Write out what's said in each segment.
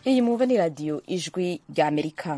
iyi mwumva ni radiyo ijwi rya amerika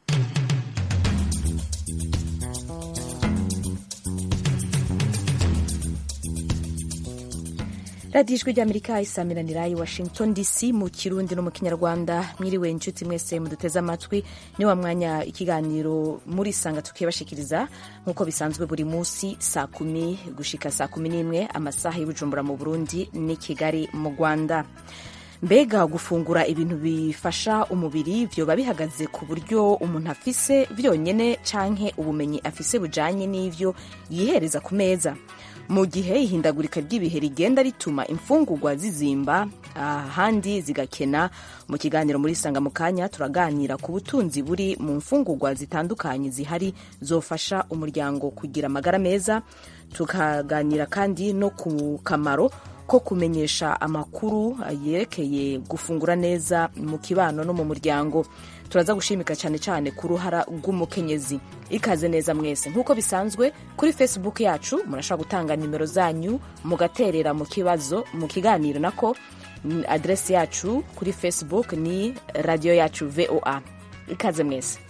radiyo ijwi rya amerika isaamiranira i washington dc mu kirundi no mu kinyarwanda mwiriwe inshuti mwese muduteze amatwi ni wa mwanya ikiganiro muri sanga tukibashikiriza nk'uko bisanzwe buri munsi saa kumi gushika saa kumi n'imwe amasaha y'ubujumbura mu burundi n'i kigali mu rwanda mbega gufungura ibintu bifasha umubiri vyoba bihagaze ku buryo umuntu afise vyonyene canke ubumenyi afise bujanye n'ivyo yihereza ku meza mu gihe ihindagurika ry'ibihe rigenda rituma imfungurwa zizimba ahandi zigakena mu kiganiro muri sanga mu kanya turaganira ku butunzi buri mu mfungurwa zitandukanye zihari zofasha umuryango kugira amagara meza tukaganira kandi no ku kamaro ko kumenyesha amakuru yerekeye gufungura neza mu kibano no mu muryango turaza gushimika cyane cyane ku ruhara rw'umukenyezi ikaze neza mwese nk'uko bisanzwe kuri facebook yacu murashobora gutanga nimero zanyu mugaterera mu kibazo mu kiganiro nako aderesi yacu kuri facebook ni radiyo yacu voa ikaze mwese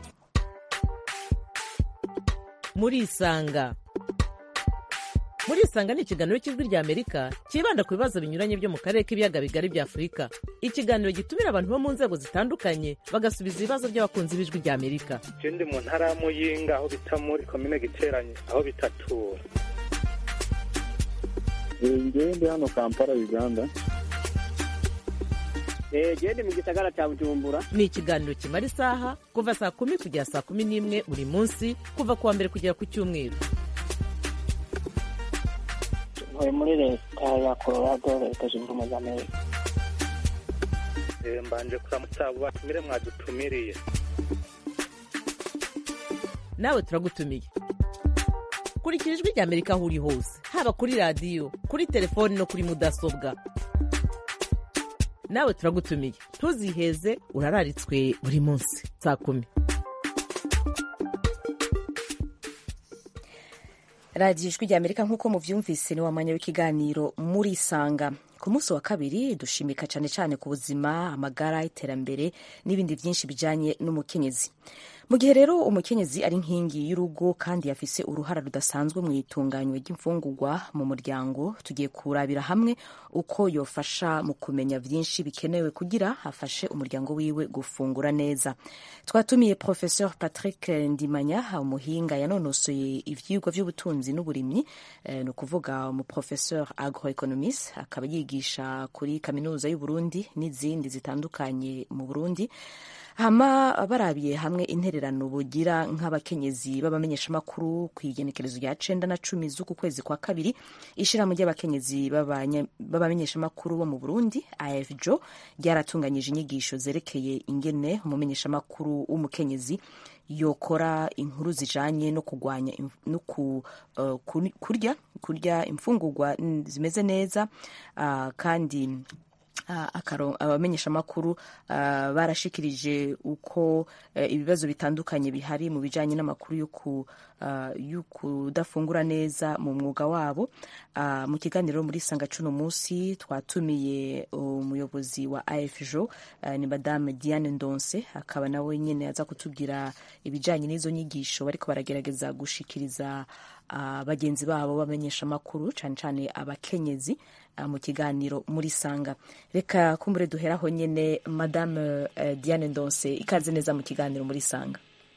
murisanga murisanga ni ikiganiro cy'ijwi rya amerika cyibanda ku bibazo binyuranye byo mu karere k'ibiyaga bigari bya afurika ikiganiro gitumira abantu bo mu nzego zitandukanye bagasubiza ibibazo by'abakunzi b'ijwi rya amerika je ndi mu ntara ya muyinga aho bita muri komine giteranye aho bitatura ngewe ndi hano kampala uganda gende mu gisagara cya bujumbura ni ikiganiro kimara isaha kuva saa kumi kugera saa kumi n'imwe buri munsi kuva ku wa mbere kugera ku cyumweru ntuye muri leta ya colorado leta zunze ubumwe za amerika mbanje kuramutsa abo batumire mwadutumiriye nawe turagutumiye kurikira ijwi rya amerika aho uri hose haba kuri radiyo kuri telefoni no kuri mudasobwa nawe turagutumiye ntuziheze urararitswe buri munsi saa kumi radiyo ijwi rya amerika nk'uko muvyumvise ni wa mwanya w'ikiganiro murisanga ku munsi wa kabiri dushimika cyane cyane ku buzima amagara iterambere n'ibindi byinshi bijyanye n'umukenyezi mu gihe rero umukenyezi ari nkingi y'urugo kandi yafise uruhara rudasanzwe mu itunganywa ry'imfungurwa mu muryango tugiye kurabira hamwe uko yofasha mu kumenya byinshi bikenewe kugira afashe umuryango wiwe gufungura neza twatumiye professeur patrick ndimanya umuhinga yanonosoye ivyigwa by'ubutunzi n'uburimyi eh, ni ukuvuga umuprofesseur agroeconomist akaba yigisha kuri kaminuza y'uburundi n'izindi zitandukanye mu burundi hama barabiye hamwe intererano bugira nk'abakenyezi b'abamenyeshamakuru ku igenekerezo rya cenda na cumi z'uku kwezi kwa kabiri ishirahamwe ry'abakenyezi b'abamenyeshamakuru bo mu burundi afjo ryaratunganyije inyigisho zerekeye ingene umumenyeshamakuru w'umukenyezi yokora inkuru zijanye no kugwanya no ku, uh, kurya kurya imfungurwa zimeze neza uh, kandi abamenyeshamakuru barashikirije uko ibibazo bitandukanye bihari mu bijyanye n'amakuru yo kudafungura neza mu mwuga wabo mu kiganiro muri sanga cuno munsi twatumiye umuyobozi wa afjo ni madame diane ndonse akaba nawe nyine aza kutubwira ibijyanye n'izo nyigisho bariko baragerageza gushikiriza bagenzi babo bamenyeshamakuru cyane cyane abakenyezi mu kiganiro muri sanga reka kumbure duheraho nyine madame diane ndonse ikaze neza mu kiganiro muri sanga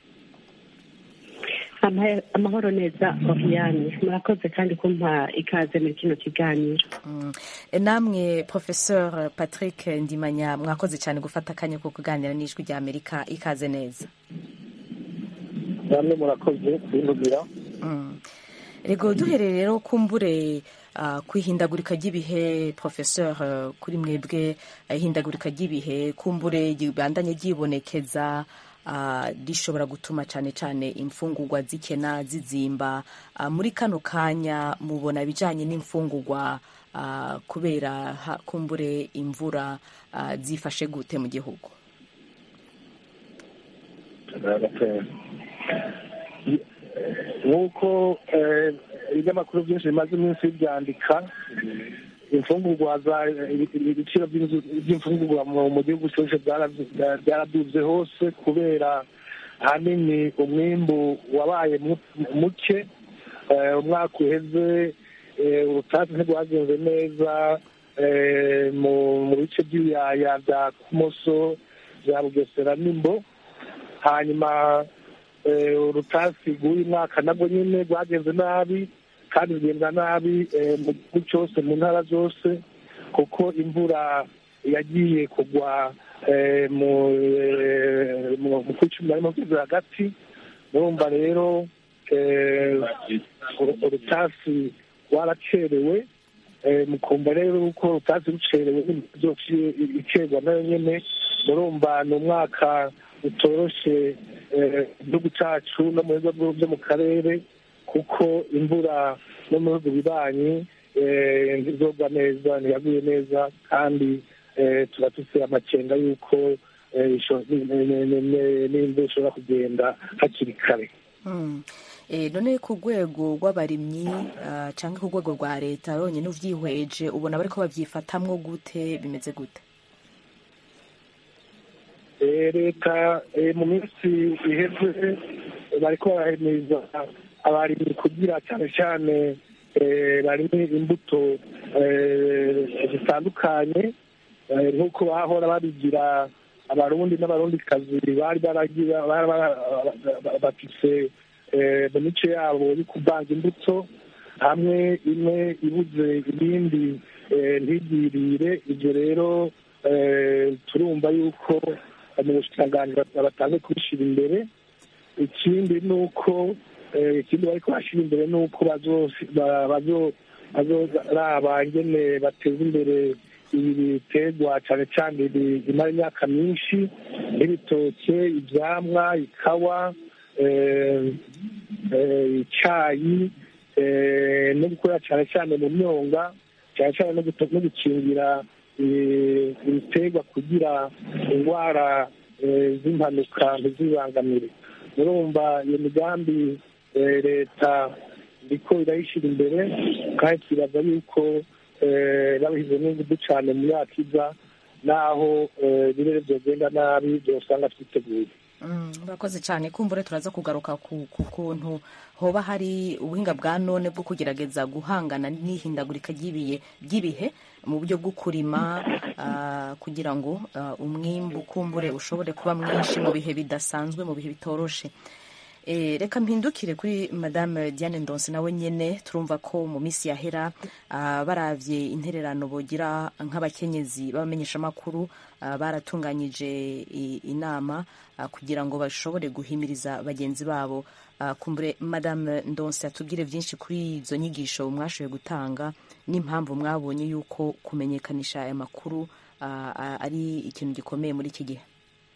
amahoro neza oriane murakoze kandi kumpa ikaze muri kino kiganiro namwe professeur patrick ndimanya mwakoze cyane gufata akanya ko kuganira n'ijwi rya amerika ikaze neza namwe murakoze kubivugira rego duhereye rero kumbure ku ihindagurika ry'ibihe professeur kuri mwebwe ihindagurika ry'ibihe kumbure ribandanye ryibonekeza rishobora gutuma cyane cyane imfungurwa zikena zizimba muri kano kanya mubona ibijyanye n'imfungurwa kubera kumbure imvura zifashe gute mu gihugu nk'uko ibinyamakuru byinshi bimaze iminsi byandika imfungurwa za ibiciro by'inzu- by'imfungurwa mu mu gihugu cyose byara- byaraduze hose kubera ahanini umwimbu wabaye mu- muke Eh, umwaka uheze eh, ubutasi ntirwagenze neza eh, mu mu bice by'ibiyaya bya kumoso bya bugesera n'imbo hanyuma eh, urutasi rw'uyu mwaka nabwo nyine rwagenze nabi kandi rugenda nabi eh, mu gihugu cyose mu ntara zose kuko imvura yagiye kugwa eh, mu eh, mu- mu kwi cumi na rimwe kwezi hagati murumva rero eh, uru- urutasi rwaracerewe eh, mukumva rero uko urutasi rucerewe n'imizi icerwa nayo nyene murumva ni umwaka utoroshe eh, igihugu cacu no mu bigo byo mu karere kuko imvura no mu bihugu bibanyi eh, ntizogwa neza ntiyaguye neza kandi eh, tuba dufite amakenga y'uko eh, isho- ni- ni- ni- ni- n'imvura ishobora kugenda hakiri kare Mm. Eh, none ku rwego rw'abarimyi ah, canke ku rwego rwa leta yonyine uvyihweje ubona bariko babyifatamwo gute bimeze gute Eh, leta eh, mu minsi iheze eh, bariko barahimiriza abarimyi kugira cyane cyane eh, barime imbuto eh, zitandukanye eh, nk'uko bahora babigira abarundi n'abarundikazi bari baragira bari bara- ba- bafise eh, mu mico yabo yo kuvanga imbuto hamwe imwe ibuze ibindi eh, ntigirire ibyo rero eh, turumva yuko mu bushikiranganji batange kubishyira imbere ikindi ni uko eh, ikindi bariko bashyira imbere ni uko bazosi- ba- bazo- bazoraba ingene bateza imbere ibi biterwa cyane cyane ibi- bimara imyaka myinshi nk'ibitoke ivyamwa ikawa eh, eh, icayi eh, no gukora cyane cyane mu myonga cyane cyane no guto- no gukingira eh, ibiterwa kugira indwara eh, z'impanuka ntizibangamire murumva iyo migambi eh, leta iriko irayishyira imbere kandi twibaza yuko eh, babishyize n'ingufu cyane mu myaka iza naho eh, ibirere byogenda nabi byosanga twiteguye Mm, murakoze cyane kumbure turaza kugaruka ku ku kuntu hoba hari ubuhinga bwa none bwo kugerageza guhangana n'ihindagurika ry'ibihe ry'ibihe mu buryo bwo kurima ah, kugira ngo ah, umwimbu kumbure ushobore kuba mwinshi mu bihe bidasanzwe mu bihe bitoroshe Eh, reka mpindukire kuri madame diane ndonse nawe nyene turumva ko mu minsi yahera ah, baravye intererano bogira nk'abakenyezi b'abamenyeshamakuru ah, baratunganyije i- inama ah, kugira ngo bashobore guhimiriza bagenzi babo Ah, kumbure madame ndonse atubwire byinshi kuri izo nyigisho mwashoboye gutanga n'impamvu mwabonye yuko kumenyekanisha aya makuru ah, ah, ari ikintu gikomeye muri iki gihe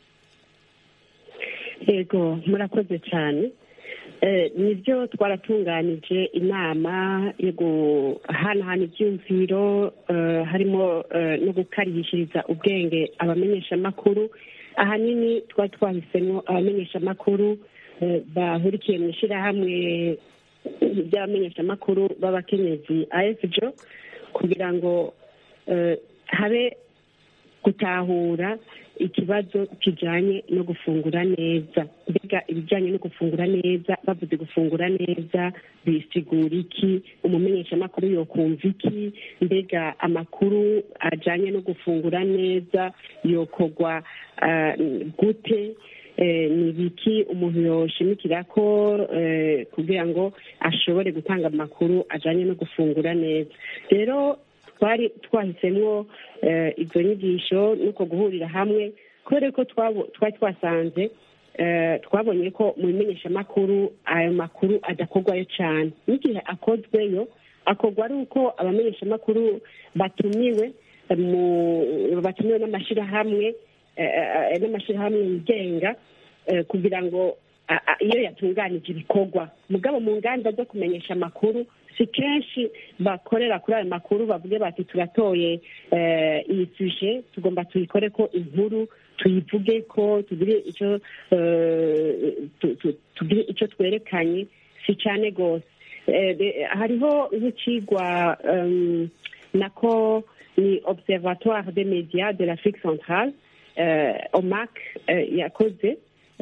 yego murakoze cyane Eh, nibyo twaratunganije inama yo guhanahana ibyumviro eh, harimo eh, no gukarihishiriza ubwenge abamenyeshamakuru ahanini twari twahisemo abamenyeshamakuru eh, bahurikiye mu ishyirahamwe ry'abamenyeshamakuru b'abakenyezi afjo kugira ngo eh, habe gutahura ikibazo kijyanye no gufungura neza mbega ibijyanye no gufungura neza bavuze gufungura neza bisigura iki umumenyeshamakuru yokumva iki mbega amakuru ajyanye no gufungura neza yokorwa ah, gute Eh, ni ibiki umuntu yoshimikira ko eh, kugira ngo ashobore gutanga amakuru ajyanye no gufungura neza rero twari twahisemo eh, izo nyigisho nuko guhurira hamwe kubera ko twabo- twari twasanze eh, twabonye ko mu bimenyeshamakuru ayo makuru adakorwayo cyane n'igihe akozweyo akorwa ari uko abamenyeshamakuru batumiwe mu batumiwe n'amashyirahamwe eh, eh, n'amashyirahamwe yigenga eh, kugira ngo a- a- iyo yatunganije ibikorwa mugabo mu nganda zo kumenyesha amakuru si kenshi bakorera kuri ayo makuru bavuge bati turatoye eh, iyi suje tugomba tuyikore ko inkuru tuyivuge ko tugire icyo eh, tu- tu- tugire icyo twerekanye si cyane rwose Eh, de- hariho nk'ikigwa em, nako ni observatoire des médias de l'afrique centrale eh, omac eh, yakoze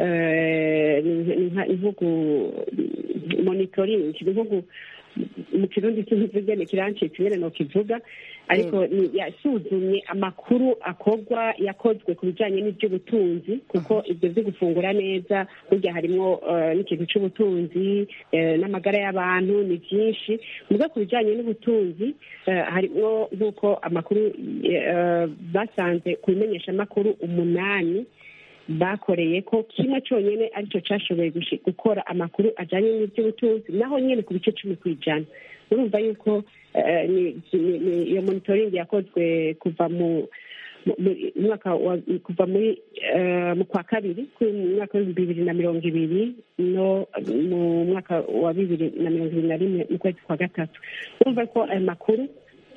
eh, ni- ni nka- ni nko gu- monitoring ni nko gu- mu kirundi cy'imvuge ni kirancitse nyine nokivuga ariko ni- yasuzumye amakuru akorwa yakozwe ku bijyanye n'iby'ubutunzi kuko ibyo byo gufungura neza burya harimo eh, n'ikintu cy'ubutunzi eh, n'amagara y'abantu ni byinshi muga ku bijyanye n'ubutunzi eh, harimo nk'uko amakuru eh, basanze ku bimenyeshamakuru umunani bakoreye ko kimwe cyonyine aricyo cyashoboye gushi- gukora amakuru ajyanye n'iby'ubutunzi naho nyine ku bice cumi ku ijana urumva yuko eh, ni- ni- ni- iyo monitoring yakozwe kuva mu mu- mu- mwaka wa kuva muri eh, mu kwa kabiri ku mwaka w'ibihumbi bibiri na mirongo ibiri no mu mwaka wa bibiri na mirongo ibiri na rimwe mu kwezi kwa gatatu urumva ko ayo makuru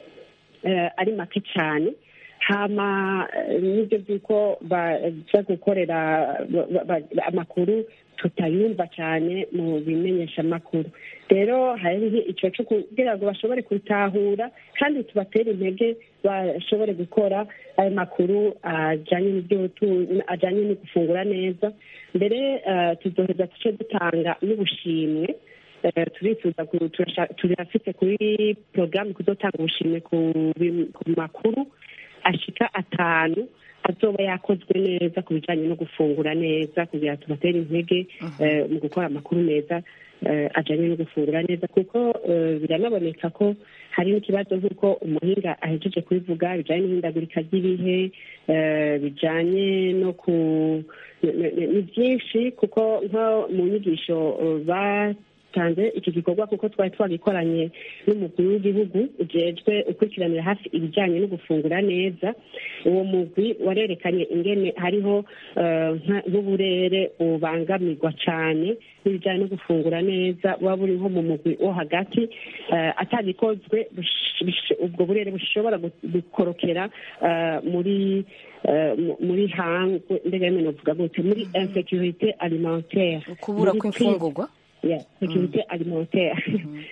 eh, ari make cyane hama eh, n'ibyo by'uko baza gukorera ba- ba- ba- amakuru tutayumva cyane mu bimenyeshamakuru rero hariho icyo cyo kugira ngo bashobore gutahura kandi tubatere intege bashobore gukora ayo makuru ajyanye n'iby'ubutunzi ajyanye no gufungura neza mbere eh, tuzoheza duce dutanga n'ubushimwe Eh, turifuza ku- turasha- turafite kuri porogaramu kuzotanga ubushimwe ku bi- ku makuru ashika atanu azoba yakozwe neza ku bijyanye no gufungura neza kugira ngo tubatere intege eh, mu gukora amakuru meza eh, ajyanye no gufungura neza kuko eh, biranaboneka ko hari n'ikibazo nk'uko umuhinga ahejeje kubivuga bijyanye n'ihindagurika ry'ibihe eh, bijyanye no ku ni- ni ni byinshi kuko nko mu nyigisho eh, batanze iki gikorwa kuko twari twagikoranye n'umukuru w'igihugu ujejwe ukurikiranira hafi ibijyanye no gufungura neza uwo mugwi warerekanye ingene hariho eh, nka- nk'uburere bubangamirwa cyane n'ibijyanye no gufungura neza buba buri nko mu mugwi wo hagati eh, atagikozwe bush- bush- ubwo burere bushobora gu- gukorokera eh, muri eh, mu- muri hangwe mbega yemwe novuga gute muri insecurite alimentaire kubura muri kw'imfungurwa ya securite alimentaire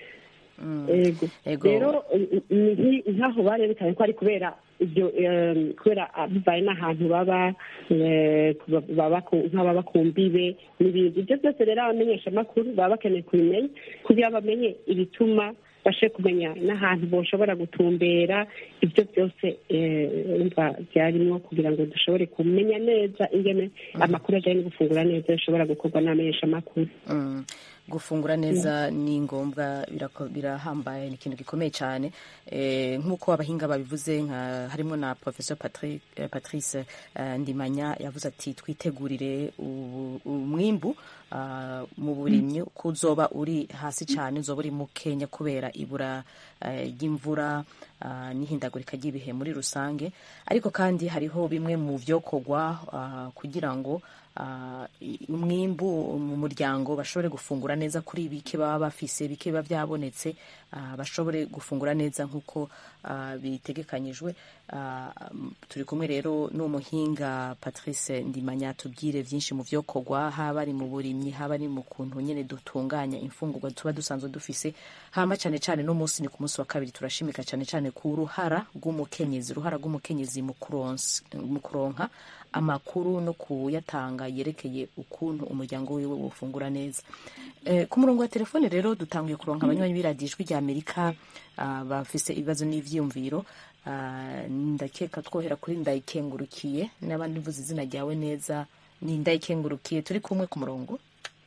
ego Ego. rero ni nki- nk'aho barerekanye ko ari kubera ibyo em, kubera ah, bivaye n'ahantu baba eh, kuba- baba ku- nk'ababa ku mbibe n'ibindi ibyo byose rero abamenyeshamakuru baba bakeneye kubimenya kugira bamenye ibituma bashe kumenya n'ahantu boshobora gutumbera ibyo byose eh, umva byarimwo kugira ngo dushobore kumenya neza ingene amakuru ajyanye no gufungura neza bishobora gukorwa n'abamenyeshamakuru Mm. gufungura neza ni ngombwa birako- birahambaye ni ikintu gikomeye cyane Eh, nk'uko abahinga babivuze nka harimo na professor Patrick, eh, patrice eh, ndimanya yavuze ati twitegurire ubu- umwimbu ah, mu burimyi ko uzoba uri hasi cyane uzoba uri mukenya kubera ibura eh, ry'imvura ah, n'ihindagurika ry'ibihe muri rusange ariko kandi hariho bimwe mu byokorwa ah, kugira ngo ah, i- umwimbu mu muryango bashobore gufungura neza kuri bike baba bafise bike biba byabonetse ah, bashobore gufungura neza nk'uko ah, bitegekanyijwe Ah, m- turi kumwe rero n'umuhinga patrice ndimanya tubwire byinshi mu byokorwa haba ari mu burimyi haba ari mu kuntu nyine dutunganya imfungurwa tuba dusanzwe dufise hama cyane cyane no munsi ni ku munsi wa kabiri turashimika cyane cyane ku ruhara rw'umukenyezi uruhara rw'umukenyezi mu kuronsa- mu kuronka amakuru no kuyatanga yerekeye ukuntu umuryango wiwe wufungura neza Eh, ku murongo wa telefone rero dutanguye kuronka abanywanyi b'iradiyo ijwi rya amerika ah, bafise ibibazo n'ivyiyumviro Ah, ndakeka twohera kuri ndayikengurukiye n'abandi mvuze izina ryawe neza ni ndayikengurukiye turi kumwe ku murongo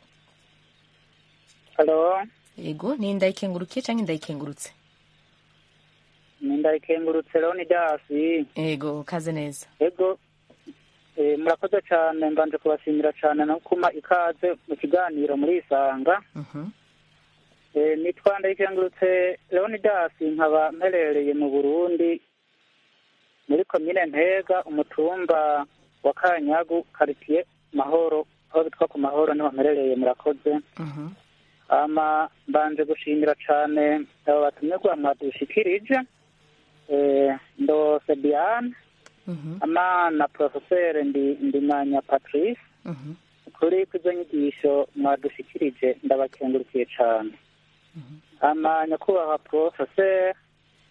halo yego ni ndayikengurukiye cyangwa ndayikengurutse ni ndayikengurutse leonidasi yego kaze neza ego eh, murakoze cyane mbanje kubashimira cyane no kuma ikaze mu kiganiro muri isanga Mhm. Eh, nitwa ndayikengurutse leonidas nkaba mperereye mu burundi muri komine ntega umutumba wa kanyagu karitiye mahoro aho bitwa ku mahoro niho mperereye murakoze Mhm. ama mbanje gushimira cyane abo batumirwa mwadushikirije eh, ndose diane Mhm. ama na profeseri ndi ndimanya patrice Mhm. kuri izo nyigisho mwadushikirije ndabakengurukiye cyane ama nyakubahwa profeseri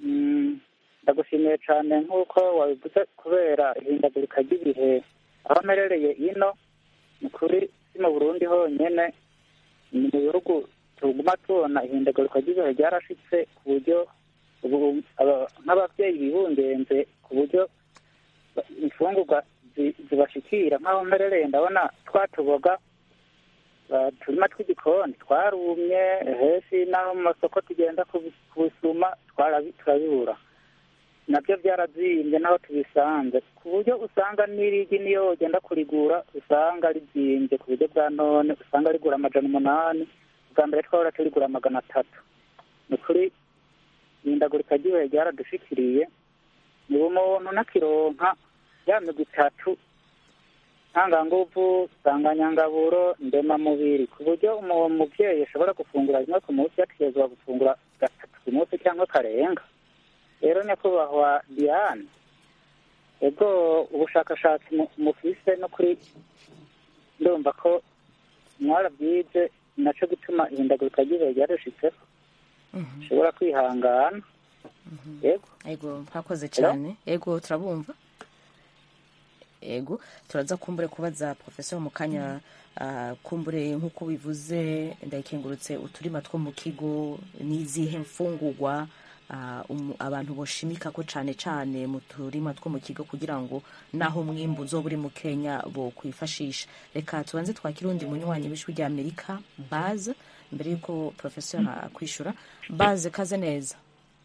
mm, ndagushimiye cyane nk'uko wabivuze kubera ihindagurika ry'ibihe aho mperereye ino ni kuri si mu burundi honyine ni mu bihugu tuguma tubona ihindagurika ry'ibihe ryarashitse ku buryo ubu aba- nk'ababyeyi bibungenze ku buryo ba- imfungurwa zi- zibashikira nk'aho mperereye ndabona twatuboga ba- turima tw'igikoni twarumye henshi n'aho mu masoko tugenda kubi- kubisuma twarabi- turabibura nabyo byarazimbye n'aho tubisanze ku buryo usanga n'irigi niyo ugenda kurigura usanga rizimbye ku buryo bwa none usanga rigura amajana umunani bwa mbere twahora turigura magana atatu ni ukuri ihindagurika ry'ibihe ryaradushikiriye niba umuntu nakironka ya migwi itatu ntanganguvu nsanganyangaburo ndemamubiri ku buryo umu- umubyeyi ashobora gufungura rimwe ku munsi yategerezwa gufungura gatatu ku munsi cyangwa karenga rero nyakubahwa diane ego ubushakashatsi mu- mufise no kuri ndumva ko mwarabyize nacyo gutuma ihindagurika ry'ibihe ryarushitseho ushobora kwihangana yego ego mwakoze cyane ego turabumva ego turaza kumbure kubaza professor mu kanya ah, kumbure nk'uko bivuze ndayikengurutse uturima two mu kigo n'izihe mfungurwa ah, umu- abantu boshimika ko cyane cyane mu turima two mu kigo kugira ngo naho umwimbu uzoba uri mu kenya bo kwifashisha reka tubanze twakire undi munywanyi w'ijwi rya amerika baze mbere y'uko professor akwishura baze kaze neza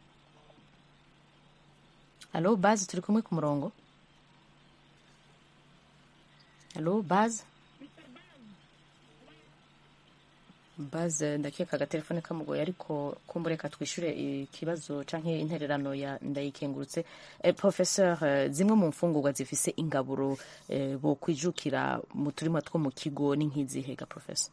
Alo, Baz, turi kumwe ku murongo? Alo, Baz? Baz, ndakeka agatelefone kamugoye ariko kumbureka twishure ikibazo canke intererano ya ndayikengurutse. Eh, professeur, eh, zimwe mu mfungurwa zifise ingaburo eh, bo kwijukira mu turima two mu kigo ni nk'izihega professor?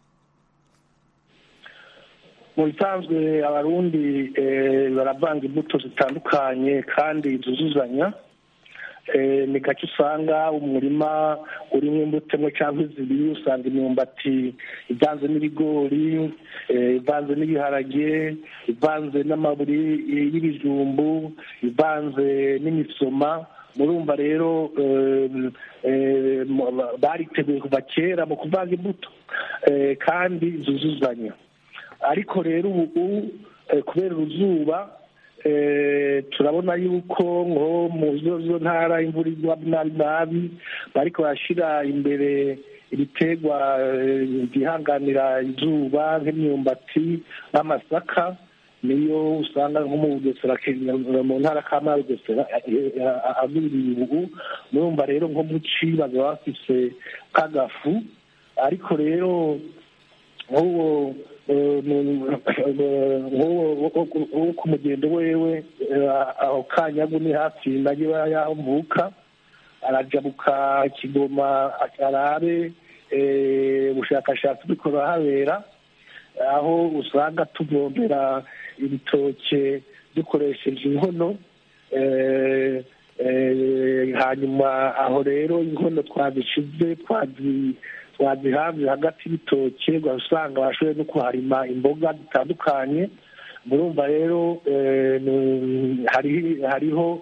mu bisanzwe abarundi eh, baravanga imbuto zitandukanye kandi zuzuzanya Eh, ni gake usanga umurima urimo imbuto imwe cyangwa zibiri usanga imyumbati ivanze n'ibigori eh, ivanze n'ibiharage ivanze n'amaburi eh, y'ibijumbu ivanze n'imisoma murumva rero eh, eh, mu- bariteguye kuva kera mu kuvanga imbuto eh, kandi zuzuzanya ariko rero ubu eh, kubera uruzuba eh, turabona yuko nko mu zo zo ntara imvura igwa nabi nabi bariko barashira imbere ibiterwa eh, byihanganira izuba nk'imyumbati n'amasaka niyo usanga nko mu bugesera ke- mu ntara kama ya bugesera agwiriye ubu murumva rero nko mu ci baza bafise kagafu ariko rero nk'uwo eh, mu- nk'uwo wo ku mugendo wewe eh, aho kanyagu ni hafi nayo yaho mvuka arajabuka kigoma arabe eh, ubushakashatsi buriko burahabera aho usanga tuvombera ibitoke dukoresheje inkono eh, eh, hanyuma aho rero inkono twazishize twazi twazihavye hagati y'ibitoke ugasanga bashoboye no kuharima imboga zitandukanye murumva rero eh, ni- hari- hariho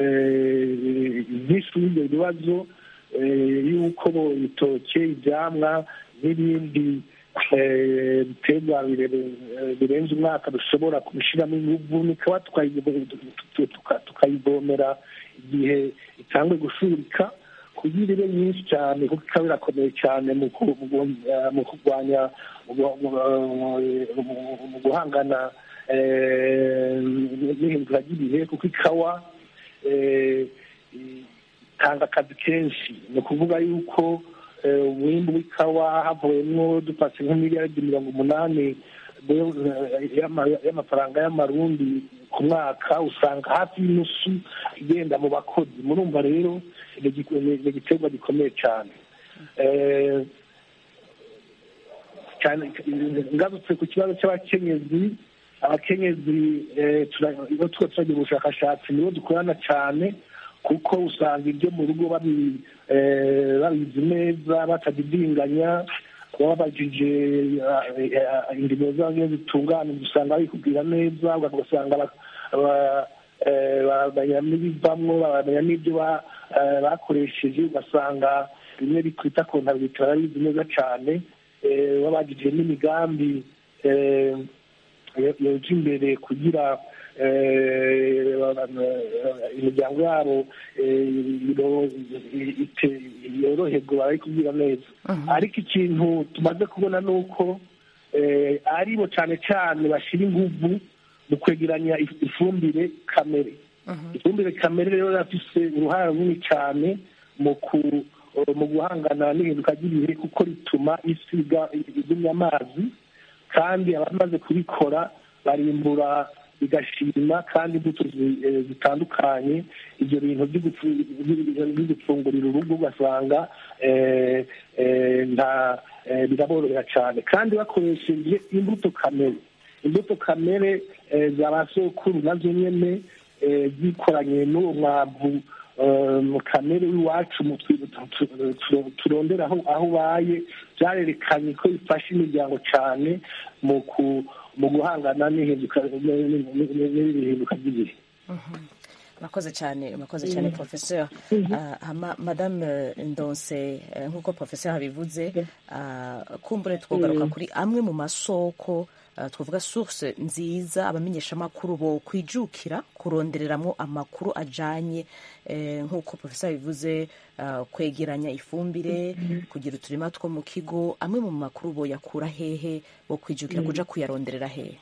eh, byinshi y'ibyo bibazo eh, y'uko bo ibitoke ivyamwa n'ibindi eh, biterwa bire- eh, birenze umwaka dushobora kubishiramo inguvu nikaba tukayi- tuka- tukayivomera igihe itangwe gushurika kugira ibe nyinshi cyane kuko ikaba irakomeye cyane mu ku- mu gu- eh, mu kurwanya mu gu- mu- mu- mu guhangana eh, n'ihindura ry'ibihe kuko ikawa eh, itanga akazi kenshi ni ukuvuga yuko eh, umwimbu w'ikawa havuyemwo dupatse nk'imiliyaridi mirongo umunani eh, y'ama- y'amafaranga y'amarundi ku mwaka usanga hafi y'inusu igenda mu bakozi murumva rero ni igi- ni ni igiterwa gikomeye cyane Eh, cyane ngarutse ku kibazo cy'abakenyezi abakenyezi eh, tura- iyo tuba turagira ubushakashatsi nibo dukorana cyane kuko usanga ibyo mu rugo babi- eh, babizi neza batadidinganya babajije indimo zabo iyo zitunganije usanga babikubwira neza ugasanga ba- ba- eh, baramenya n'ibivamwo baramenya n'ibyo ba- eh, bakoresheje ugasanga bimwe bitwita kontabilite barabizi neza cyane eh, babagije n'imigambi eh, yo- yoja imbere kugira eh, eh, imiryango yabo eh, iro- ite- yoroherwe barayikubwira neza ariko ikintu tumaze kubona ni uko eh, aribo cyane cyane bashyira inguvu mu kwegeranya if- ifumbire kamere ifumbire kamere rero rafise uruhare runini cyane mu ku mu guhangana n'ihinduka ry'ibihe kuko rituma isi iga- igumya amazi kandi abamaze kubikora barimbura bigashima kandi imbuto zi- eh, zitandukanye ibyo bintu byo gupfu- byo gupfungurira urugo ugasanga eh, eh, nta eh, biraborohera cyane kandi bakoresheje imbuto kamere imbuto kamere eh, za ba sokuru nazo nyene eh, zikoranye n'uwo mwavu eh, mu kamere w'iwacu mu twi- tu- tu- tu- turondera aho aho ubaye byarerekanye ko bifasha imiryango cyane mu ku mu guhangana n'ihinduka n'ihinduka ry'ibihe murakoze cyane murakoze cyane professeur Ah, hama madame ndonse eh, nk'uko professeur abivuze ah, kumbure twogaruka kuri amwe mu masoko ah, twavuga source nziza abamenyeshamakuru bo kwijukira kurondereramo amakuru ajanye eh, nk'uko professeur abivuze ah, kwegeranya ifumbire kugira uturima two mu kigo amwe mu makuru bo yakura hehe bo kwijukira kuja kuyaronderera hehe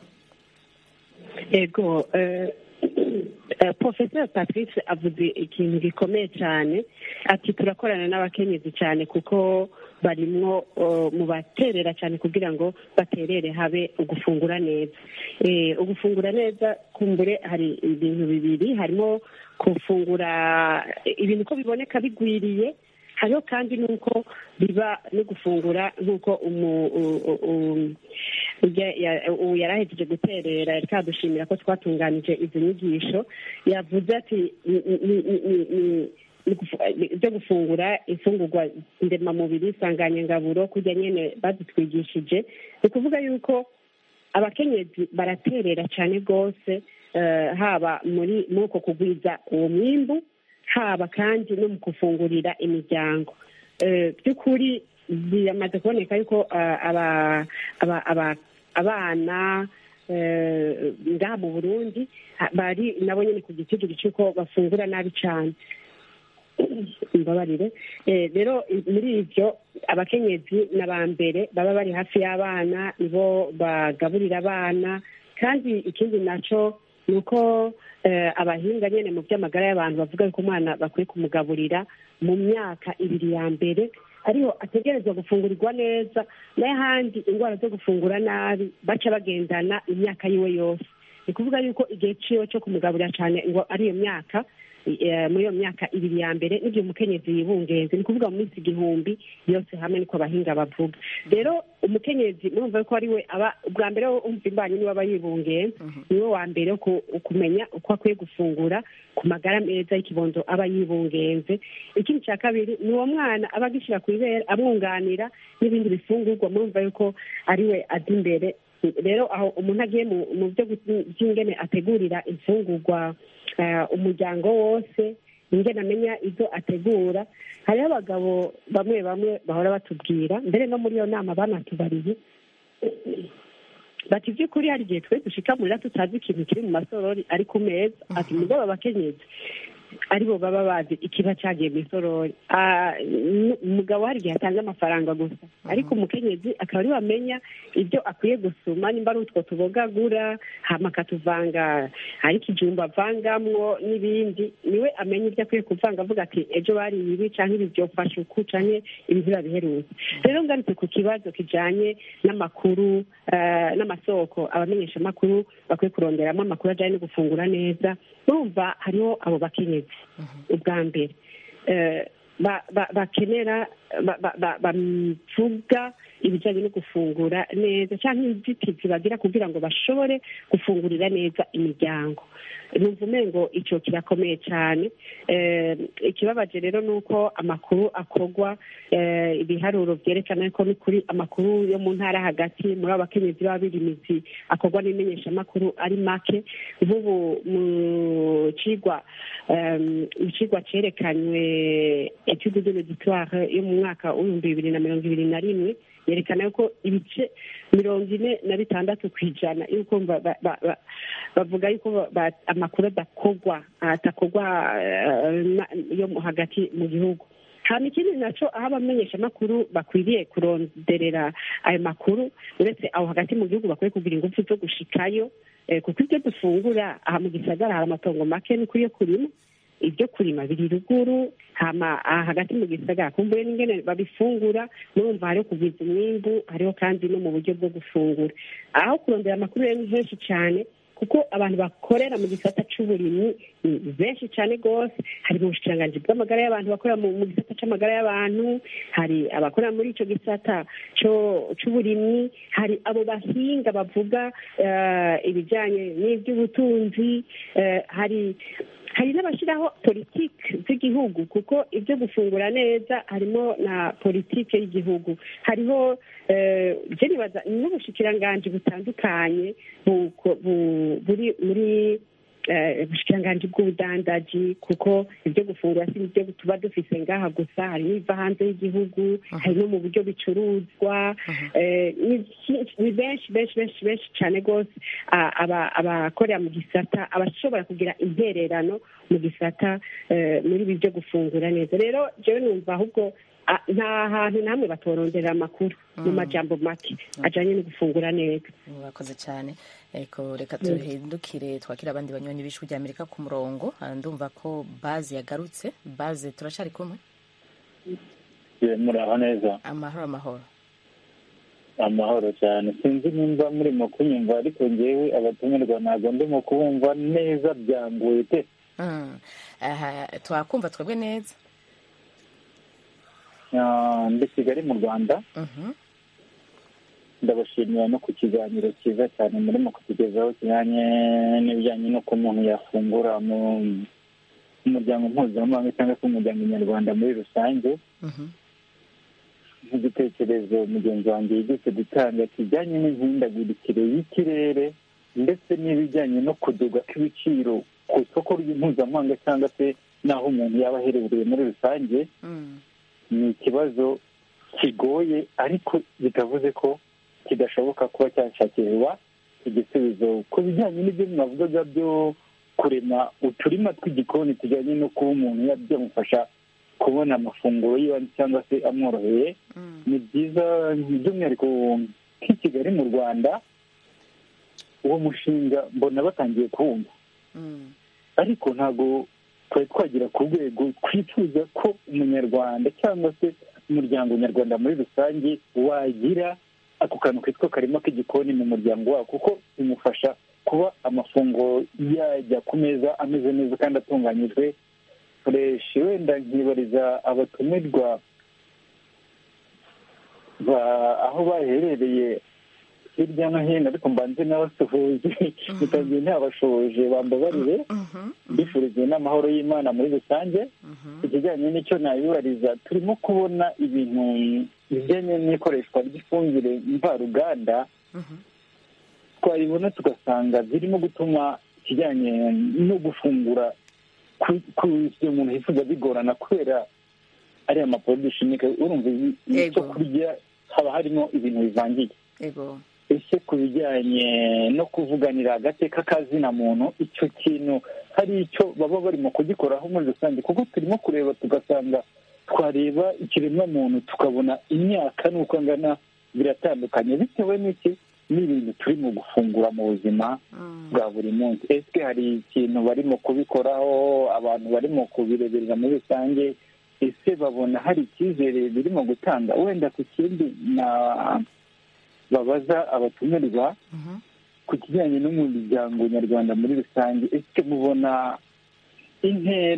ego eh, eh, professor patrice avuze ikintu gikomeye cyane ati turakorana n'abakenyezi cyane kuko barimwo eh, mu baterera cyane kugira ngo baterere habe ugufungura neza Eh, ugufungura neza kumbure hari ibintu bibiri harimo gufungura ibintu uko biboneka bigwiriye hariho kandi n'uko biba no gufungura nk'uko umu- u- u- u- ujya- ya- ubu yari ahejeje guterera yari kadushimira ko twatunganije izo nyigisho yavuze ati ni- ni- ni- ni- ni- ni- ni gufu- byo gufungura imfungurwa ndemamubiri nsanganyangaburo kurya nyine bazitwigishije ni ukuvuga yuko abakenyezi baraterera cyane rwose eh, haba muri muri uko kugwiza uwo mwimbu haba kandi no mu gufungurira imiryango Eh, by'ukuri biramaze kuboneka yuko ah, aba- aba- aba- abana eh, ngaha mu burundi ha- bari nabo nyine ku giciro cy'uko bafungura nabi cyane imbabarire Eh, rero i- muri ibyo abakenyezi ni aba mbere baba bari hafi y'abana nibo bagaburira abana kandi ikindi nacyo ni uko eh, abahinga nyine mu by'amagara y'abantu bavuga yuko umwana bakwiye kumugaburira mu myaka ibiri ya mbere ariho ategerezwa gufungurirwa neza n'ahandi indwara zo gufungura nabi baca bagendana imyaka yiwe yose ni ukuvuga yuko igihe ciwe cyo kumugaburira cyane ngo ari iyo myaka eh, muri iyo myaka ibiri ya mbere n'igihe umukenyezi yibungenze ni ukuvuga mu minsi igihumbi yose hamwe niko abahinga bavuga rero umukenyezi murumva ko ari we aba ubwa mbere wo umva imbanyi niwe aba yibungenze niwe wa mbere wo ku- kumenya uko akwiye gufungura ku magara meza y'ikibondo aba yibungenze ikindi cya kabiri ni uwo mwana aba agishyira ku ibere amwunganira n'ibindi bifungurwa murumva yuko ari we aza imbere rero aho umuntu agiye mu mu byo gu- by'ingene ategurira imfungurwa eh, umuryango wose ingene amenya ibyo ategura hariho abagabo bamwe bamwe bahora batubwira mbere no muri iyo nama banatubariye bati by'ukuri hari igihe twe dushika murira tutazi ikintu kiri mu masorori ari ku meza ati mugabo abakenyezi aribo baba bazi ikiba cyagiye mu isorori Ah, n- umugabo hari igihe atanga amafaranga gusa ariko umukenyezi akaba ariwe amenya ibyo akwiye gusuma nimba ari utwo tubogagura hama akatuvanga hari ikijumba avangamwo n'ibindi niwe amenya ibyo akwiye kuvanga avuga ati ejo bariye ibi canke ibi byofasha uku canke ibi biherutse rero ngarutse ku kibazo kijanye n'amakuru eh, n'amasoko abamenyeshamakuru bakwiye kuronderamo amakuru ajyanye no gufungura neza urumva hariho abo bakenyezi ubwa mbere Eh, ba- ba- bakenera ba- ba- ba- bavuga ibijyanye no gufungura neza cyangwa inzitizi bagira kugira ngo bashobore gufungurira neza imiryango numva umengo icyo kirakomeye cyane Eh, ikibabaje rero ni uko amakuru akorwa eh, ibiharuro byerekana ko ni kuri amakuru yo mu ntara hagati muri abo bakenyezi b'abirimizi akorwa n'imenyeshamakuru ari make nk'ubu mu cigwa em, mu cigwa cerekanywe etude de l'auditoire yo mu mwaka w'ibihumbi bibiri na mirongo ibiri na rimwe yerekana yuko ibice mirongo ine na bitandatu ku ijana yuko ba- ba- ba- ba- bavuga yuko ba- ba- amakuru adakorwa atakorwa eh, na- yo mu- hagati mu gihugu hama ikindi naco aho abamenyeshamakuru bakwiriye kuronderera ayo makuru uretse aho hagati mu gihugu bakwiye kugira ingufu zo gushikayo eh, kuko ibyo dufungura aha mu gisagara hari amatongo make ni kuri yo kurima ibyo kurima biri ruguru hama aha hagati mu gisagara kumbuye n'ingene babifungura murumva hariho kugwiza umwimbu hariho kandi no mu buryo bwo gufungura aho kurondera amakuru rero ni henshi cyane kuko abantu bakorera mu gisata c'uburimyi ni benshi cyane rwose hari mu bushikiranganji bw'amagara y'abantu bakorera mu mu gisata c'amagara y'abantu hari abakorera muri ico gisata co- c'uburimyi hari abo bahinga bavuga eh, ibijanye n'ivy'ubutunzi eh, hari hari n'abashyiraho politiki z'igihugu kuko ibyo gufungura neza harimo na politiki y'igihugu hariho eh, je nibaza n'ubushikiranganji butandukanye bu- bu- buri muri eh, ubushikiranganji bw'ubudandaji kuko ibyo gufungura si ibyo tuba dufise ngaha gusa hari n'ibiva hanze y'igihugu hari no mu buryo bicuruzwa eh, ni byinshi- ni benshi benshi benshi benshi cyane rwose a- aba- abakorera mu gisata abashobora kugira intererano mu gisata eh, muri ibi byo gufungura neza rero jewe numva ahubwo a- nta hantu namwe batoronderera amakuru mu majambo make ajanye no gufungura neza murakoze cyane eko reka duhindukire twakira abandi banywanyi b'ijwi rya amerika ku murongo Ah, ndumva ko bazi yagarutse bazi turacari kumwe muraho neza amahoro amahoro amahoro cyane sinzi nimba murimo kunyumva ariko ngewe abatumirwa ntabwo ndimo kubumva neza byanguye pe Mm. Aha, twakumva twebwe neza Ah, ndi kigali mu rwanda Mhm. ndabashimira no ku kiganiro cyiza cyane murimo kutugezaho kijyanye n'ibijyanye n'uko umuntu yafungura mu mu muryango mpuzamahanga cyangwa se umuryango nyarwanda muri rusange Mhm. nk'igitekerezo mugenzi wanjye yigeze gutanga kijyanye n'imihindagurikire y'ikirere ndetse n'ibijyanye no kuduga kw'ibiciro ku isoko mpuzamahanga cyangwa se n'aho umuntu yaba aherereye muri rusange Mm. ni ikibazo kigoye ariko bitavuze ko kidashoboka kuba cyashakirwa igisubizo ku bijyanye n'ibyo mwavugaga byo kurema uturima tw'igikoni tujyanye no kuba umuntu byamufasha kubona amafunguro y'ibanze cyangwa se amworoheye Mm. ni byiza by'umwihariko nk'i kigali mu rwanda uwo mushinga mbona batangiye kuwumva Mm. ariko ntabwo twari twagera ku rwego twifuza ko umunyarwanda cyangwa se umuryango nyarwanda muri rusange wagira ako kantu kitwa karima k'igikoni mu muryango wawo kuko bimufasha kuba amafunguro yajya ku meza ameze neza kandi atunganyijwe fureshi wenda nkibariza abatumirwa ba- aho baherereye hirya no hino ariko mbanze n'abasuhuje bitangiye ntabashoje bambabarire Mhm. mbifurije n'amahoro y'imana muri rusange Mhm. ikijyanye n'icyo nabibariza turimo kubona ibintu bijyanye n'ikoreshwa ry'ifumbire mvaruganda Mhm. twabibona tugasanga birimo gutuma ikijyanye no gufungura ku- ku icyo umuntu yifuza bigorana kubera ariya maporoduwi shimike urumva ibi- icyo Yego. kurya haba harimo ibintu bivangiye Ego. ese ku bijyanye no kuvuganira agateka kazina muntu icyo kintu hari icyo baba barimo kugikoraho muri rusange kuko turimo kureba tugasanga twareba ikiremwamuntu tukabona imyaka n'uko angana biratandukanye bitewe n'iki n'ibintu turimo gufungura mu buzima Mm. bwa buri munsi ese hari ikintu barimo kubikoraho abantu barimo kubireberera muri rusange ese babona hari icyizere birimo gutanga wenda ku kindi na babaza abatumirwa Mhm. ku kijyanye n'umuryango nyarwanda muri rusange ese mubona intera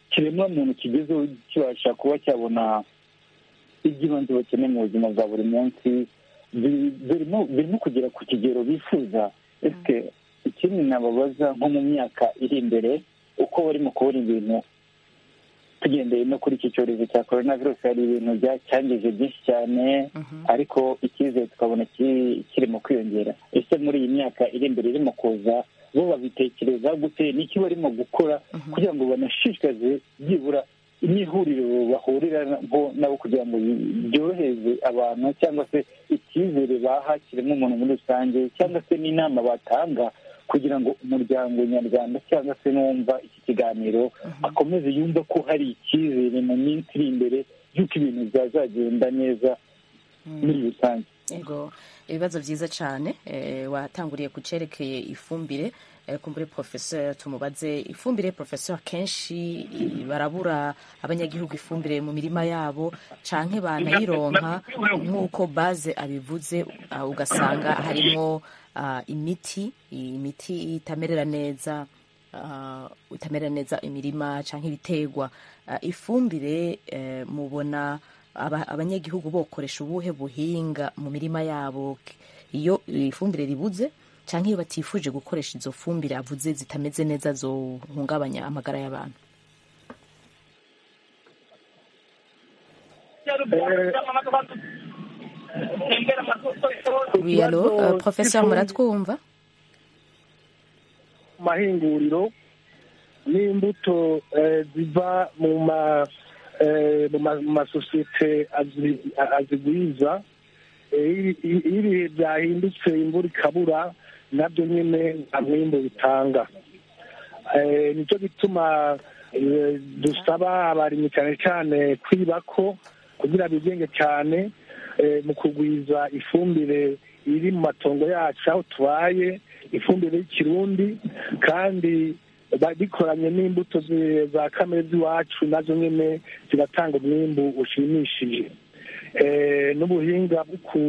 kiremwamuntu kigezeho kibasha kuba cyabona iby'ibanze bakeneye mu buzima bwa buri munsi birimo kugera ku kigero bifuza ese ikindi nababaza nko mu myaka iri imbere uko barimo kubona ibintu tugendeye no kuri iki cyorezo cya korona virusi hari ibintu byacangije byinshi cyane ariko icyizere tukabona kirimo kwiyongera ese muri iyi myaka iri imbere irimo kuza bo babitekereza gute n'iki barimo gukora kugira ngo banashishikaze byibura n'ihuriro bahuriraho nabo kugira ngo byorohereze abantu cyangwa se icyizere baha kiremwamuntu muri rusange cyangwa se n'inama batanga kugira ngo umuryango nyarwanda cyangwa se n'uwumva iki kiganiro akomeze yumva ko hari icyizere mu minsi iri imbere y'uko ibintu byazagenda neza muri rusange yego ibibazo byiza cyane watanguriye ku cyerekeye ifumbire kumbure porofesor tumubaze ifumbire porofesor kenshi barabura abanyagihugu ifumbire mu mirima yabo canke banayironka nk'uko baze abivuze ugasanga harimo imiti imiti itamerera neza itamerera neza imirima cyangwa ibiterwa ifumbire mubona abanyagihugu bokoresha ubuhe buhinga mu mirima yabo iyo ifumbire ribuze cyangwa iyo batifuje gukoresha izo fumbire avuze zitameze neza zohungabanya amagara y'abantu wiyalo professeur muratwumva mahinguriro n'imbuto ziva mu masosiyete azigwiza iyo ibihe byahindutse imvura ikabura nabyo nyine nta mwimbo bitanga nicyo gituma dusaba abarimyi cyane cyane kwiba ko kugira bigenge cyane mu kugwiza ifumbire iri mu matongo yacu aho tubaye ifumbire y'ikirundi kandi bikoranye n'imbuto za kamere z'iwacu nazo nyine zigatanga umwimbu ushimishije n'ubuhinga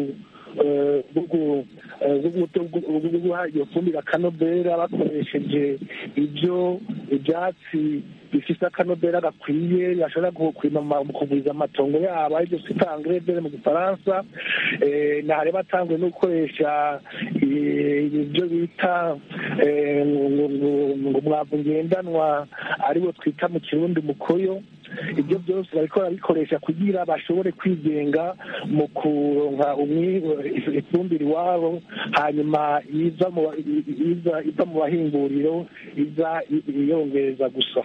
bwo guha iyo fumbire akanobera bakoresheje ibyo ibyatsi bifite akanobera gakwiye bashobora kurima mu kugwiza amatongo yabo aribyo twita angrebere mu gifaransa ntare batanguye no gukoresha ibyo bita ngo umwavu ngendanwa ariwo twita mu kirundi mukoyo ibyo byose bariko barabikoresha kugira bashobore kwigenga mu kuronka ifumbire iwabo hanyuma iza mu bahinguriro iza iyongereza gusa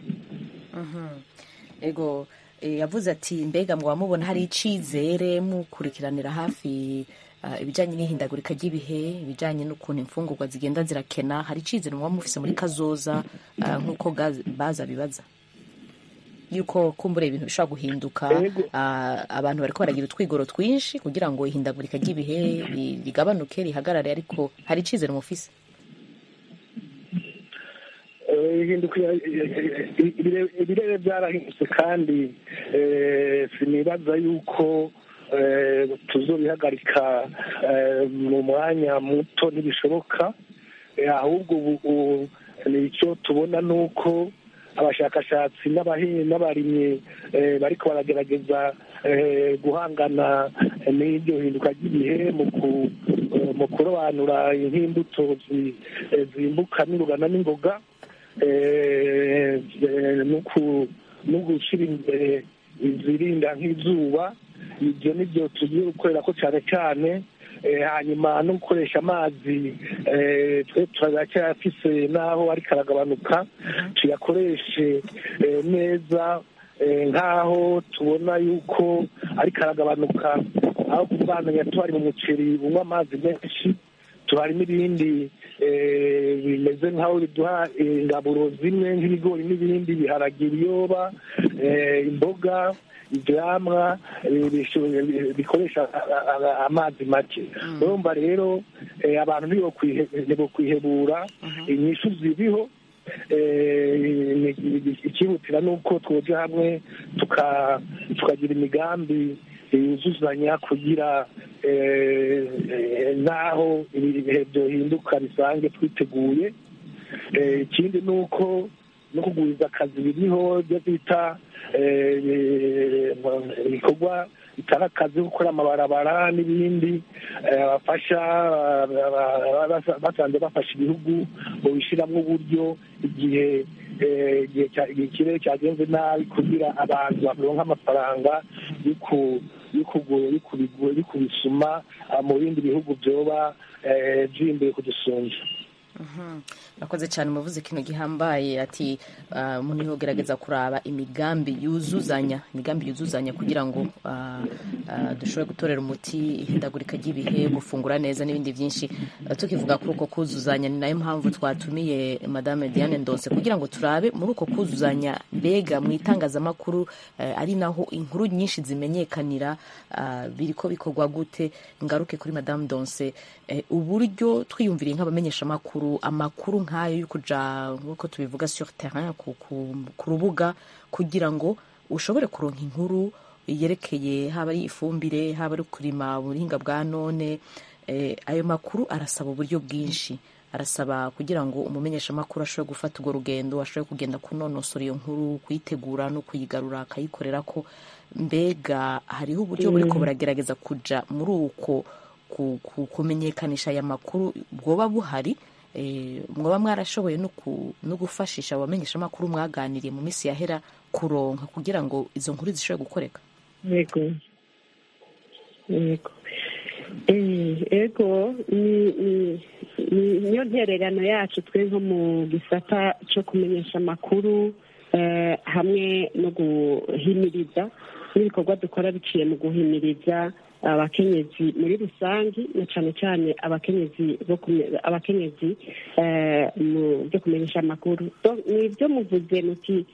ego yavuze ati mbega muba mubona hari icizere mukurikiranira hafi ibijyanye n'ihindagurika ry'ibihe ibijyanye n'ukuntu imfungurwa zigenda zirakena hari icizere muba mufise muri kazoza nk'uko baza bibaza yuko kumbura ibintu bishobora guhinduka abantu bariko baragira utwigoro twinshi kugira ngo ihindagurika ry'ibihe rigabanuke rihagarare ariko hari icizere mufise ibirere byarahindutse kandi sinibaza yuko tuzobihagarika mu mwanya muto ntibishoboka ahubwo ubu icyo tubona ni uko abashakashatsi n'abarimyi bariko baragerageza guhangana n'iryo hinduka ry'ibihe mu kurobanura nk'imbuto zimbuka n'urugana n'ingoga no gushyira imbere izirinda nk'izuba ibyo nibyo tugiye gukorera ko cyane cyane hanyuma no gukoresha amazi twe turacyafise n'aho ariko aragabanuka tuyakoreshe neza nk'aho tubona yuko ariko aragabanuka aho kuvana tuari mu muceri unywa amazi menshi tuhari n'ibindi bimeze nk'aho biduha ingaburo zimwe nk'ibigori n'ibindi biharagira ibiyoba imboga ibyamwa bikoresha amazi make urumva rero abantu ntibokwihebura inyishu ziriho ikihutira ni uko twoja hamwe tukagira imigambi yuzuzanya kugira n'aho ibihe byohinduka bisange twiteguye ikindi ni uko no kugwiza akazi biriho byo bita ibikorwa bitanga akazi gukora amabarabara n'ibindi bafasha basanze bafasha ibihugu mu bishyiramo uburyo igihe igihe ikirere cyagenze nabi kugira abantu baronka amafaranga yo kubisuma mu bindi bihugu byoba byimbuye kudusumba nakoze cyane umuvuze kino gihambaye ati umuntu yogerageza kuraba imigambi yuzuzanya imigambi yuzuzanya kugira ngo dushobore gutorera umuti ihindagurika ry'ibihe gufungura neza n'ibindi byinshi tukivuga kuri uko kuzuzanya ni nayo mpamvu twatumiye madame Diane Ndonse kugira ngo turabe muri uko kuzuzanya mbega mu itangazamakuru ari naho inkuru nyinshi zimenyekanira biri ko bikorwa gute ngaruke kuri madame Ndonse uburyo twiyumviriye nk'abamenyeshamakuru amakuru nk'ayo yo kuja nk'uko tubivuga sur terrain ku rubuga kugira ngo ushobore kuronka inkuru yerekeye haba ari ifumbire haba ari kurima ubuhinga bwa none ayo makuru arasaba uburyo bwinshi arasaba kugira ngo umumenyeshamakuru ashobore gufata urwo rugendo ashobore kugenda kunonosora iyo nkuru kuyitegura no kuyigarura akayikorera ko mbega hariho uburyo buriko buragerageza kuja muri uko kumenyekanisha aya makuru bwoba buhari mwaba mwarashoboye no gufashisha abamenyeshamakuru mwaganiriye mu minsi yahera kuronka kugira ngo izo nkuru zishobore gukoreka yego yego yego niyo ntererano yacu twe nko mu gisata cyo kumenyesha amakuru hamwe no guhimiriza n'ibikorwa dukora biciye mu guhimiriza abakenyezi muri rusange na cyane cyane abakenyezi abakenyezi byo kumenyesha amakuru ni ibyo muvuze muti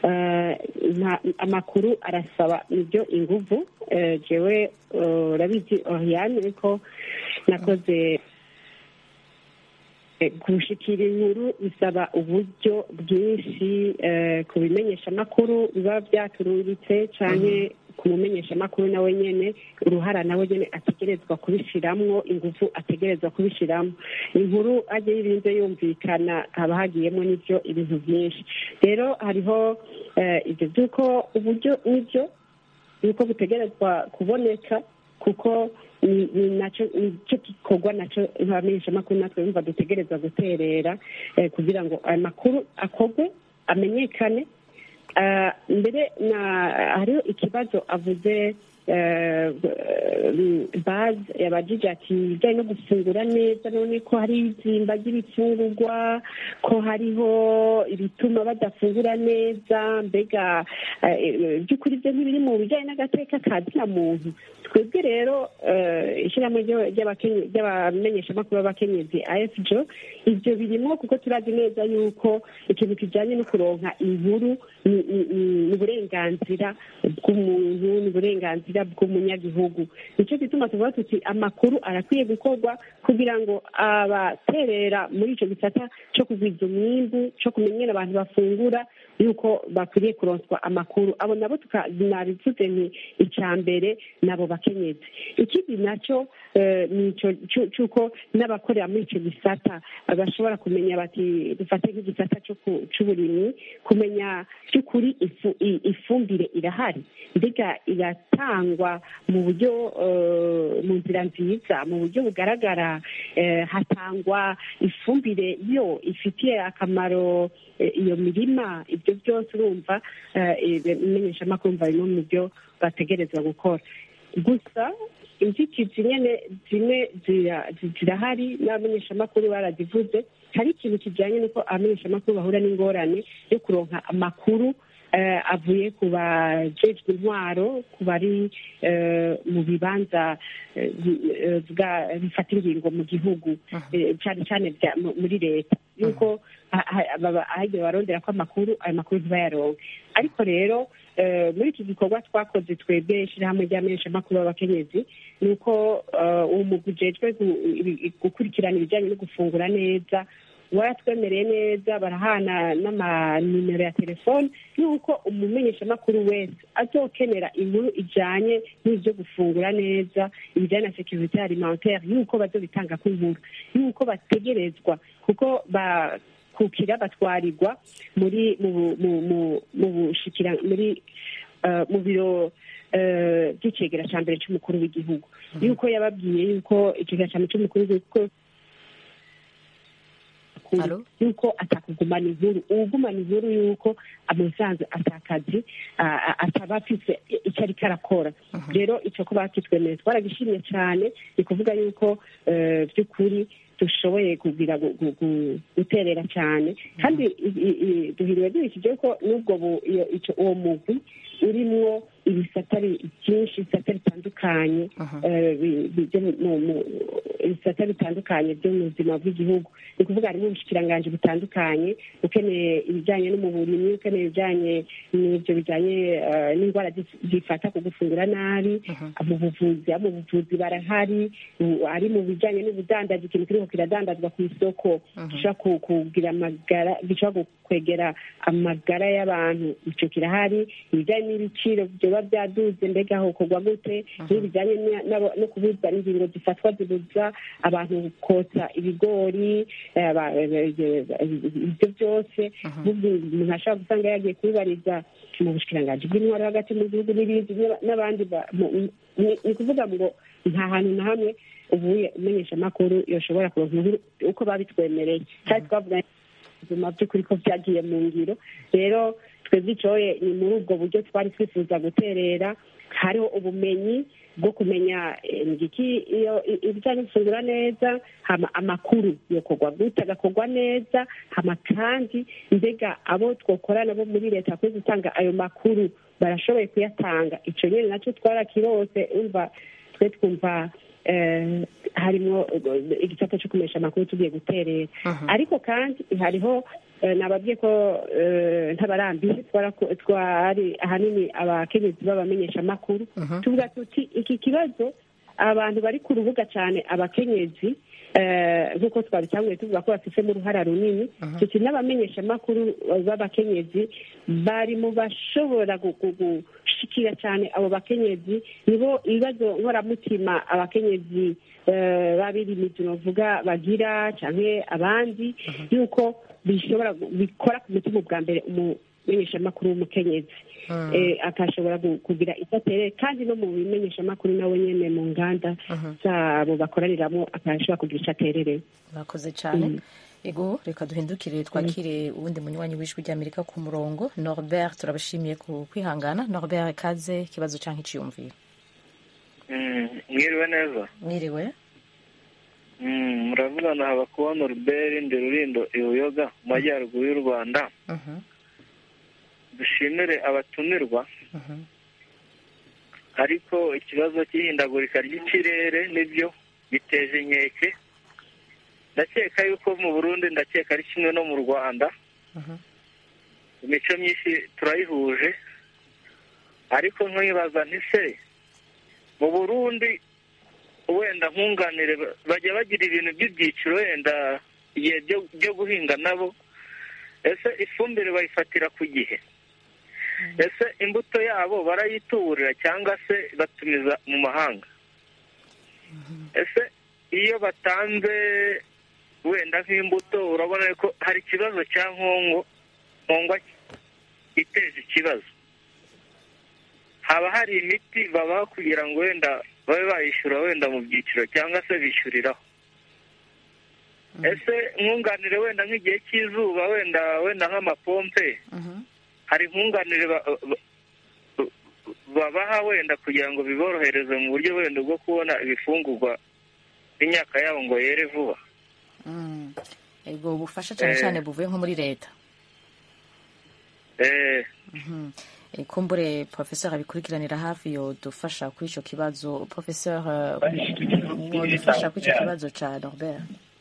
amakuru arasaba nibyo inguvu jewe urabizi oriyane ariko nakoze gushikira inkuru bisaba uburyo bwinshi ku bimenyeshamakuru biba byatururitse cyane ku mumenyeshamakuru nawe nyine uruhara nawe nyine ategerezwa kubishyiramo ingufu ategerezwa kubishyiramo inkuru ajya yirinze yumvikana haba hagiyemo n'ibyo ibintu byinshi rero hariho ibyo by'uko uburyo n'ibyo yuko butegerezwa kuboneka kuko ni nacyo gikorwa nacyo nk'abamenyeshamakuru natwe yumva dutegereza guterera kugira ngo aya makuru akorwe amenyekane mbere hariho ikibazo avuze bazi yabajije ati ibijyanye no gufungura neza none ko hari izimba ry'ibifungurwa ko hariho ibituma badafungura neza mbega by'ukuri ibyo ntibiri mu bijyanye n'agateka ka zina muntu twebwe rero ishyirahamwe ry'abamenyeshamakuru b'abakenyezi afjo ibyo birimo kuko turazi neza yuko ikintu kijyanye no kuronka inkuru ni uburenganzira bw'umuntu ni uburenganzira bw'umunyagihugu nicyo gituma tuvuga tuti amakuru arakwiye gukorwa kugira ngo abaterera muri icyo gisata cyo kugwiza umwimbu cyo kumenyera abantu bafungura yuko bakwiriye kuronswa amakuru abo nabo nabivuze ni icya mbere nabo bakenyezi ikindi nacyo ni cy'uko n'abakorera muri icyo gisata bashobora kumenya bati dufate nk'igisata cy'uburimyi kumenya by'ukuri ifumbire irahari mbega iratangwa mu buryo mu nzira nziza mu buryo bugaragara hatangwa ifumbire yo ifitiye akamaro iyo mirima ibyo byose urumva imenyeshamakuru mva bimwe mu byo bategerezwa gukora gusa inzitizi nyine zimwe zirahari n'abamenyeshamakuru barazivuze hari ikintu kijyanye n'uko abamenyeshamakuru bahura n'ingorane yo kuronka amakuru avuye ku bajejwe intwaro ku bari mu bibanza bifata ingingo mu gihugu cyane cyane muri leta yuko ahagiye barondera ko amakuru ayo makuru ntibayaronke ariko rero muri iki gikorwa twakoze twebwe ishyirahamwe ry'amenyeshamakuru b'abakenyezi ni uko uwo mugwi ujejwe gukurikirana ibijyanye no gufungura neza waratwemereye neza barahana n'amanimero ya telefone y'uko umumenyeshamakuru wese azokenera inkuru ijyanye n'ibyo gufungura neza ibijyanye na sekirite alimentaire y'uko bazobitanga ku nkuru y'uko bategerezwa kuko kukira batwarirwa muri mu bu- mu- mu- mu bushikira muri eh, mu biro eh, by'icegera cya mbere cy'umukuru w'igihugu yuko yababwiye yuko icegera cya mbere cy'umukuru w'igihugu Alo? yuko atakugumana inkuru uwugumana inkuru yuko amusanze atakazi a- a- ataba afise icyo ariko arakora rero icyo ko bakitwemereye twaragishimye cyane ni kuvuga yuko eh, by'ukuri dushoboye kugira gu- gu- gu- guterera cyane kandi i- i- i- duhiriwe duhishije ko n'ubwo bu- iyo- ico- uwo mugwi urimwo ibisata bi- byinshi ibisata bitandukanye eh, bi- bi- byo mu- mu- ibisata bitandukanye byo mu buzima bw'igihugu ni ukuvuga harimo ubushikiranganji butandukanye ukeneye ibijyanye n'umuburimyi ukeneye ibijyanye n'ibyo bijyanye eh, n'indwara zi- zifata ku gufungura nabi mu buvuzi abo mu buvuzi barahari u- ari mu bijyanye n'ubudandaji ikintu kiriko kiradandazwa ku isoko gishobora ku- kugira amagara gishobora gu- kwegera amagara y'abantu icyo kirahari ibijyanye n'ibiciro byoba byaduze mbega hokorwa gute n'ibijyanye na- n'abo- no kubuza ingingo zifatwa zibuza abantu kotsa ibigori eh, aba- eh, eh, ibyo byose ahubwo umuntu ashobora gusanga yagiye kubibariza mu bushikiranganji bw'intwaro hagati mu gihugu n'ibindi n'aba- n'abandi ba- mu- ni ni ukuvuga ngo nta hantu na hamwe ubuye umenyeshamakuru yoshobora kuronka inkuru uko babitwemereye kandi twavuga ubuzima by'ukuri ko byagiye mu ngiro rero twebwe icyoye ni muri ubwo buryo twari twifuza guterera hariho ubumenyi bwo kumenya eh, ngiki iyo i- ibijyanye no gufungura neza hama amakuru yokorwa gute agakorwa neza hama kandi mbega abo twokorana bo muri leta bakwiye gutanga ayo makuru barashoboye kuyatanga icyo nyine nacyo twarakirose umva twe twumva eh, harimo eh, igisata cyo kumesha amakuru tugiye guterera ariko kandi hariho eh, nababwiye ko eh, ntabarambiye twaraku- twari ahanini abakenyezi b'abamenyesha amakuru tuvuga tuti iki kibazo abantu bari ku rubuga cyane abakenyezi eh, nk'uko twabitanguye tuvuga ko bafitemo uruhara runini tuti n'abamenyeshamakuru b'abakenyezi bari mu bashobora gu- gu- gushikira cyane abo bakenyezi nibo ibibazo nkoramutima abakenyezi eh, babirimizi novuga bagira cyangwa abandi yuko bishobora gu- bikora ku mutima bwa mbere umumenyeshamakuru w'umukenyezi eh, akashobora gu- kugira icyo atereye kandi no mu bimenyeshamakuru nawe nyene mu nganda zabo bakoraniramo akashobora kugira icyo aterereye murakoze cyane ego reka duhindukire twakire uwundi munywanyi w'ijwi ry'amerika ku murongo norbert turabashimiye ku kwihangana norbert kaze ikibazo cyangwa icyiyumviro mwiriwe neza mwiriwe Mm, muravugana haba kubona Norbert ndi Rurindo Ibuyoga mu majyaruguru y'u Rwanda Mhm, dushimire abatumirwa mhm, ariko ikibazo cy'ihindagurika ry'ikirere nibyo giteje inkeke ndakeka yuko mu Burundi ndakeka ari kimwe no mu Rwanda mhm, imico myinshi turayihuje ariko nkibaza nti se mu Burundi wenda nkunganire ba- bajya bagira ibintu by'ibyiciro wenda igihe byo- byo guhinga nabo ese ifumbire bayifatira ku gihe ese imbuto yabo barayituburira cyangwa se batumiza mu mahanga ese iyo batanze wenda nk'imbuto urabona ko hari ikibazo cya nkongo nkongwa iteje ikibazo haba hari imiti babaha kugira ngo wenda babe bayishyura wenda mu byiciro cyangwa se bishyuriraho ese nkunganire wenda nk'igihe cy'izuba wenda wenda nk'amapompe mhm. hari nkunganire ba- ba- babaha wenda kugira ngo biborohereze mu buryo wenda bwo kubona ibifungurwa n'imyaka yabo ngo yere vuba Mm. ego ubufasha cyane Eh. cyane buvuye nko muri leta eh Mhm. Eh, kumbure professeur abikurikiranira hafi yodufasha kuri icyo kibazo professeur eh, wodufasha kuri icyo kibazo cya norbert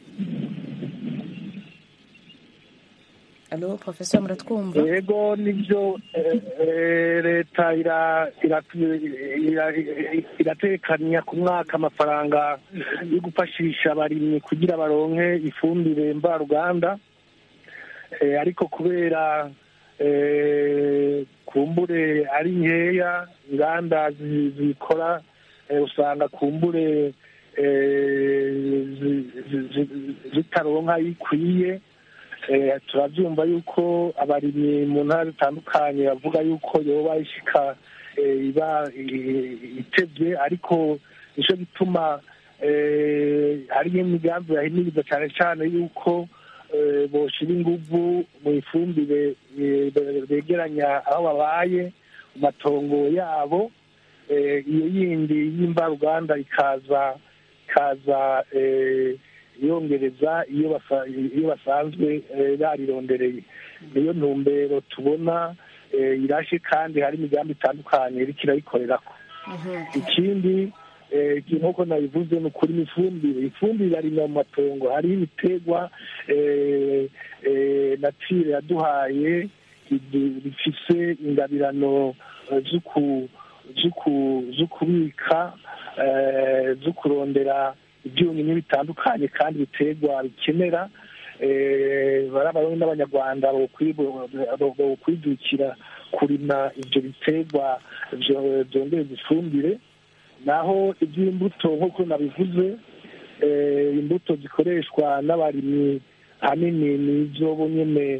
alo professeur muratwumva yego nibyo eh, eh, leta ira- ira- ira- iratekanya ku mwaka amafaranga yo gufashisha abarimyi kugira baronke ifumbire mvaruganda Eh, ariko kubera eh, kumbure ari nkeya inganda zi- zikora eh, usanga kumbure eh, zi- zi- zi- zitaronka ikwiye eh, turabyumva yuko abarimyi mu ntara zitandukanye bavuga yuko yoba ishika eh, iba eh, itevye ariko nico gituma eh, hariyo imigambi yahimiriza cyane cyane yuko eh, boshira inguvu mu ifumbire eh, be- begeranya aho babaye mu matongo yabo eh, iyo yindi y'imvaruganda ikaza ikaza eh, yongereza iyo basa- iyo basanzwe eh, barirondereye niyo ntumbero tubona eh, irashe kandi hari imigambi itandukanye iriko irayikorerako ikindi eh, nk'uko nabivuze ni ukuri ifumbire ifumbire ibarimwa mu matongo hariho ibiterwa eh, eh, natire yaduhaye idu- bifise ingabirano eh, zo ku- zo ku- zo kubika eh, zo kurondera ibyunyunyu bitandukanye kandi ibiterwa bikenera eh, bari abarundi n'abanyarwanda bokwidukira kurima ibyo biterwa vyo- vyongereza ifumbire naho iby'imbuto nk'uko nabivuze eh, imbuto zikoreshwa n'abarimyi ahanini ni izo bo nyene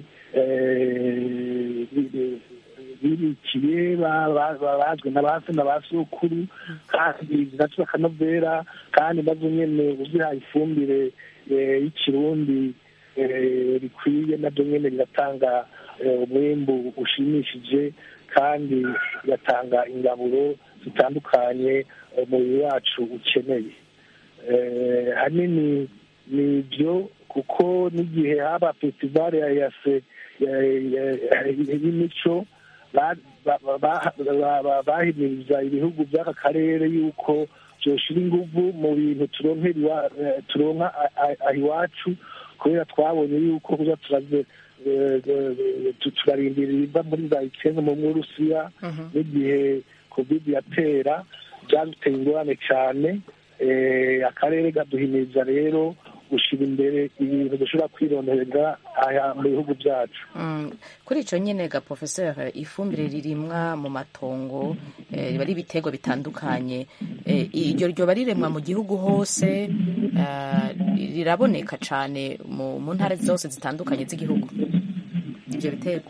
eh, bi- bibikiye ba- ba- ba- bazwi na ba se na ba sokuru kandi zinatura akanovera kandi nazo nyene uzihaye ifumbire eh, y'ikirundi eh, rikwiye nabyo nyene biratanga eh, umwimbu ushimishije kandi bigatanga ingaburo zitandukanye umubiri wacu ukeneye Eh, hanini ni ibyo kuko n'igihe haba festivale ya yase ya- ya- ya- y'imico ba- ba- ba- ba- ba- bahimiriza ibihugu by'aka karere yuko byoshira inguvu mu bintu turonkera iwa- eh, turonka a- a- aha iwacu kubera twabonye yuko kuza turaze eh, eh, tu- turarindira ibiva muri za ikene mu burusiya n'igihe covid yatera byaduteye ingorane cyane eh, akarere kaduhimiriza rero gushyira imbere ibintu dushobora kwironderera aha mu bihugu byacu Mm, kuri icyo nyine ga professeur ifumbire ririmwa mu matongo eh, riba ari ibiterwa bitandukanye eh, iryo ryoba riremwa mu gihugu hose eh, riraboneka cyane mu mu ntara zose zitandukanye z'igihugu ibyo biterwa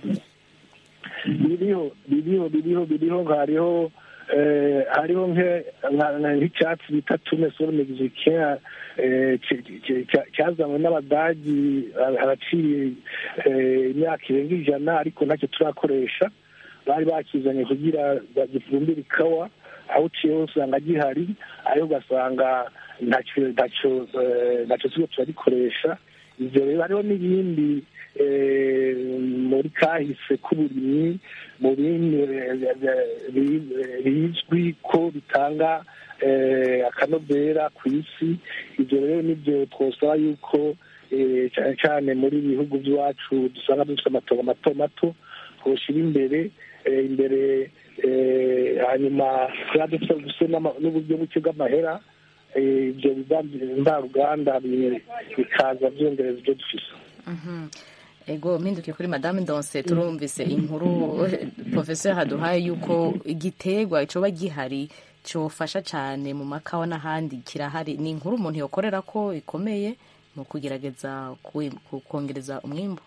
biriho biriho biriho biriho hariho eh, hariho nke- nka- nka- nk'icyatsi bita tume soro mexicain eh, ki- ki- ki- cyazanywe n'abadagi ha- haraciye eh, imyaka irenga ijana ariko ntacyo turakoresha bari bakizanye kugira gifumbire ikawa aho uciye hose usanga gihari ariko ugasanga ntacyo ntacyo eh, ntacyo turiko turagikoresha ivyo rero hariho n'ibindi eh, muri kahise k'uburimyi mu bindi eh, bi- bizwi ko bitanga eh, akanovera ku isi ibyo rero nibyo twosaba yuko eh, cyane cyane muri bihugu by'iwacu dusanga dufite amatongo mato mato twoshyira imbere eh, imbere eh, hanyuma tuba dufite dufite n'ama- n'uburyo buke bw'amahera eh, ibyo mvaruganda bi- bikaza byongereza ibyo dufise Mhm. ego mpindukiye kuri madame ndonse turumvise inkuru professeur haduhaye yuko igiterwa coba gihari cofasha cyane mu makawa n'ahandi kirahari ni inkuru umuntu yokorera ko ikomeye mu kugerageza ku- ku- kongereza umwimbu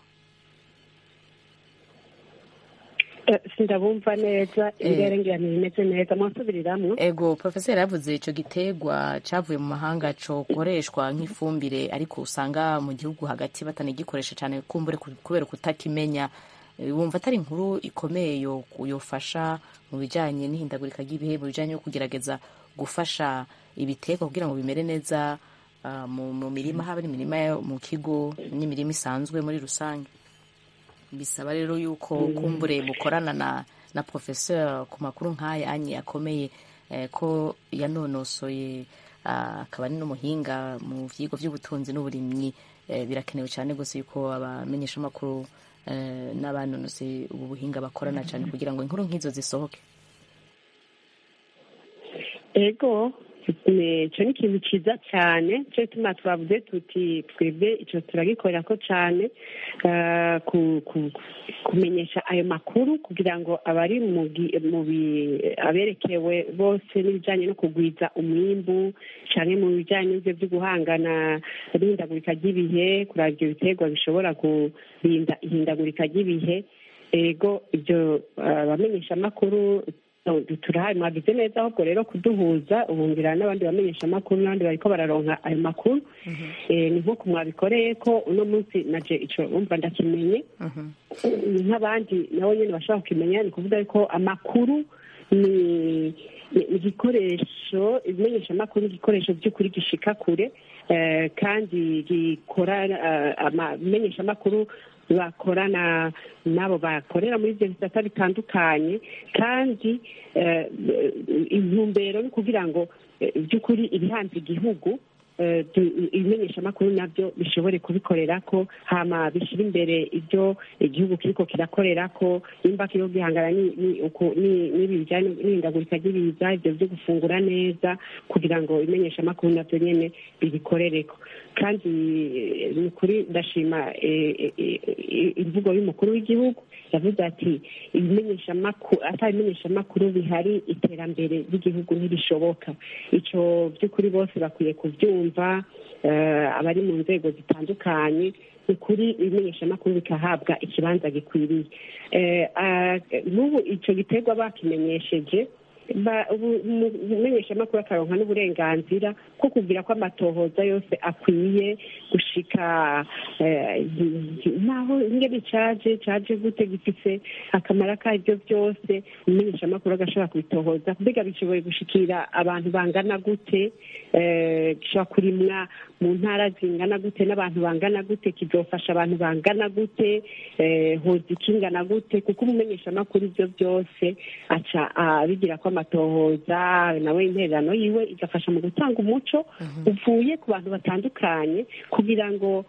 Eh, sindabumva neza ibirere ngira ntibimeze neza mwasubiriramwo ego professeur yavuze ico giterwa cavuye mu mahanga cokoreshwa nk'ifumbire ariko usanga mu gihugu hagati batanagikoresha cyane kumbure ku- kubera kutakimenya Eh, wumva atari inkuru ikomeye yo yofasha mu bijanye n'ihindagurika ry'ibihe mu bijanye no kugerageza gufasha ibiterwa kugira ngo bimere neza ah, mu mu mirima haba ari imirima yo mu kigo n'imirima isanzwe muri rusange bisaba rero yuko kumbure mukorana na na professeur ku makuru nk'aya anye akomeye eh, ko yanonosoye ah, akaba ari n'umuhinga mu vyigwa vy'ubutunzi n'uburimyi eh, birakenewe cyane gose yuko abamenyesha amakuru eh, n'abanonosoye ubu buhinga bakorana cyane kugira ngo inkuru nk'izo zisohoke ego icyo ni ikintu cyiza cyane cyo gituma twavuze tuti twebwe icyo turagikorera ko cyane kumenyesha ayo makuru kugira ngo abari mu aberekewe bose n'ibijyanye no kugwiza umwimbu cyane mu bijyanye n'ibyo byo guhangana n'ihindagurika ry'ibihe kureba ibyo biterwa bishobora kurinda ihindagurika ry'ibihe ego ibyo abamenyeshamakuru turahari mwagize neza ahubwo rero kuduhuza ubungira n'abandi bamenyesha amakuru n'abandi bariko bararonka ayo makuru ni nk'uko mwabikoreye ko uno munsi naje ico umva ndakimenye nk'abandi nabo nyene bashobora kukimenya ni kuvuga ko amakuru ni igikoresho ibimenyesha amakuru ni igikoresho by'ukuri gishika kure kandi gikora abamenyesha amakuru bakorana n'abo bakorera muri ibyo bisata bitandukanye kandi intumbero ni kugira ngo by'ukuri ibihanze igihugu ibimenyeshamakuru nabyo bishobore kubikorera ko hama bishyira imbere ibyo igihugu kiriko kirakorera ko nimba kiriho gihangana n'ibi bijyanye n'ihindagurika ry'ibiza ibyo byo gufungura neza kugira ngo ibimenyeshamakuru nabyo nyine bibikorereko kandi ni ukuri ndashima imvugo y'umukuru w'igihugu yavuze ati ibimenyeshamakuru atari ibimenyeshamakuru bihari iterambere ry'igihugu ntirishoboka icyo by'ukuri bose bakwiye kubyumva abari mu nzego zitandukanye ni ukuri ibimenyeshamakuru bikahabwa ikibanza gikwiriye n'ubu icyo giterwa bakimenyesheje umumenyeshamakuru akaronka n'uburenganzira bwo kugira ko amatohoza yose akwiye gushika naho ingene caje caje gute gifise akamaro kabyo byose umumenyeshamakuru agashobora kubitohoza mbega bishoboye gushikira abantu bangana gute gishobora kurimwa mu ntara zingana gute n'abantu bangana gute kizofasha abantu bangana gute hoza ikingana gute kuko umumenyeshamakuru ibyo byose aca abigira ko amatohoza nawe intererano yiwe igafasha mu gutanga umuco uvuye ku bantu batandukanye kugira ngo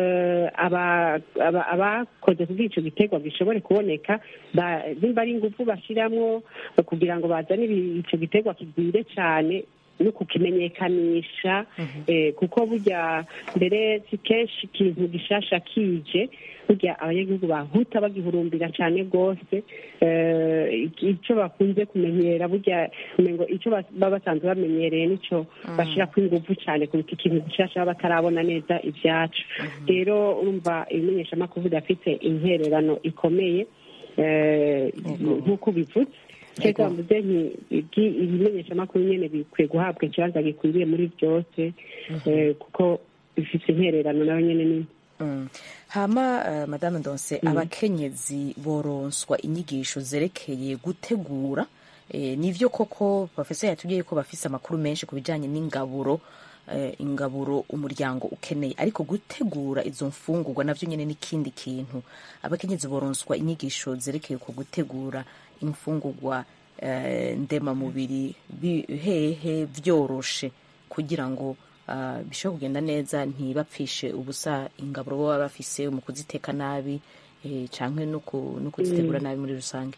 abakoze kuri icyo giterwa gishobore kuboneka nimba ari ingufu bashyiramo kugira ngo bazane icyo giterwa kigwire cyane no kukimenyekanisha kuko burya mbere si kenshi ikintu gishasha kije burya abanyagihugu bahuta bagihurumbira cyane rwose icyo bakunze kumenyera burya ngo icyo baba basanzwe bamenyereye nicyo bashyirako ingufu cyane kuruta ikintu gishasha baba batarabona neza ibyacu rero urumva ibimenyeshamakuru bidafite intererano ikomeye nk'uko bivutse cyangwa mvuze nti ibimenyeshamakuru nyine bikwiye guhabwa ikibanza gikwiriye muri byose kuko bifite intererano nawe nyine nini hama madame ndonse abakenyezi boronswa inyigisho zerekeye gutegura nivyo koko profesa yatubwiye ko bafise amakuru menshi ku bijanye n'ingaburo ingaburo umuryango ukeneye ariko gutegura izo mfungurwa navyo nyene n'ikindi kintu abakenyezi boronswa inyigisho zerekeye ku gutegura imfungurwa ndemamubiri hehe vyoroshe kugira ngo bishobora kugenda neza ntibapfishe ubusa ingaburo baba bafise mu kuziteka nabi canke no kuzitegura nabi muri rusange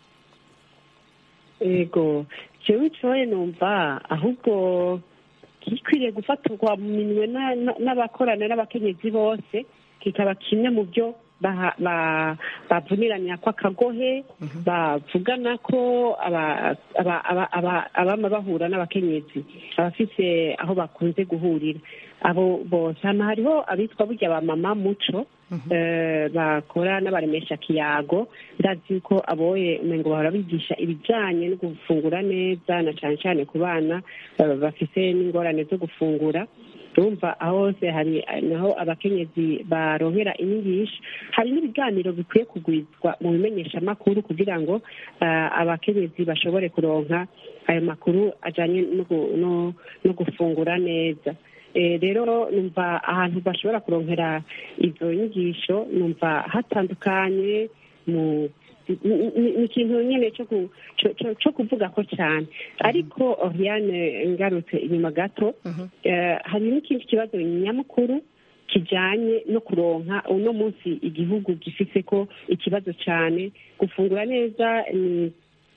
ego jewe coye numva ahubwo gikwiriye gufatirwa mu minwe n'abakorana n'abakenyezi bose kikaba kimwe mu byo bavuniranira ko akagohe bavugana ko abama bahura n'abakenyezi abafise aho bakunze guhurira abo bose hano hariho abitwa burya ba mama muco bakora n'abaremesha kiyago ndazi ko aboye umengo bahora bigisha ibijyanye no gufungura neza na cyane cyane ku bana bafise n'ingorane zo gufungura urumva aho hose hari naho abakenyezi baronkera inyigisho hari n'ibiganiro bikwiye kugwizwa mu bimenyeshamakuru kugira ngo abakenyezi bashobore kuronka ayo makuru ajyanye no gufungura neza rero numva ahantu bashobora kuronkera izo nyigisho numva hatandukanye mu ni ikintu nyine cyo kuvuga ko cyane ariko oriane ngarutse inyuma gato hari n'ikindi kibazo nyamukuru kijyanye no kuronka uno munsi igihugu gifite ko ikibazo cyane gufungura neza ni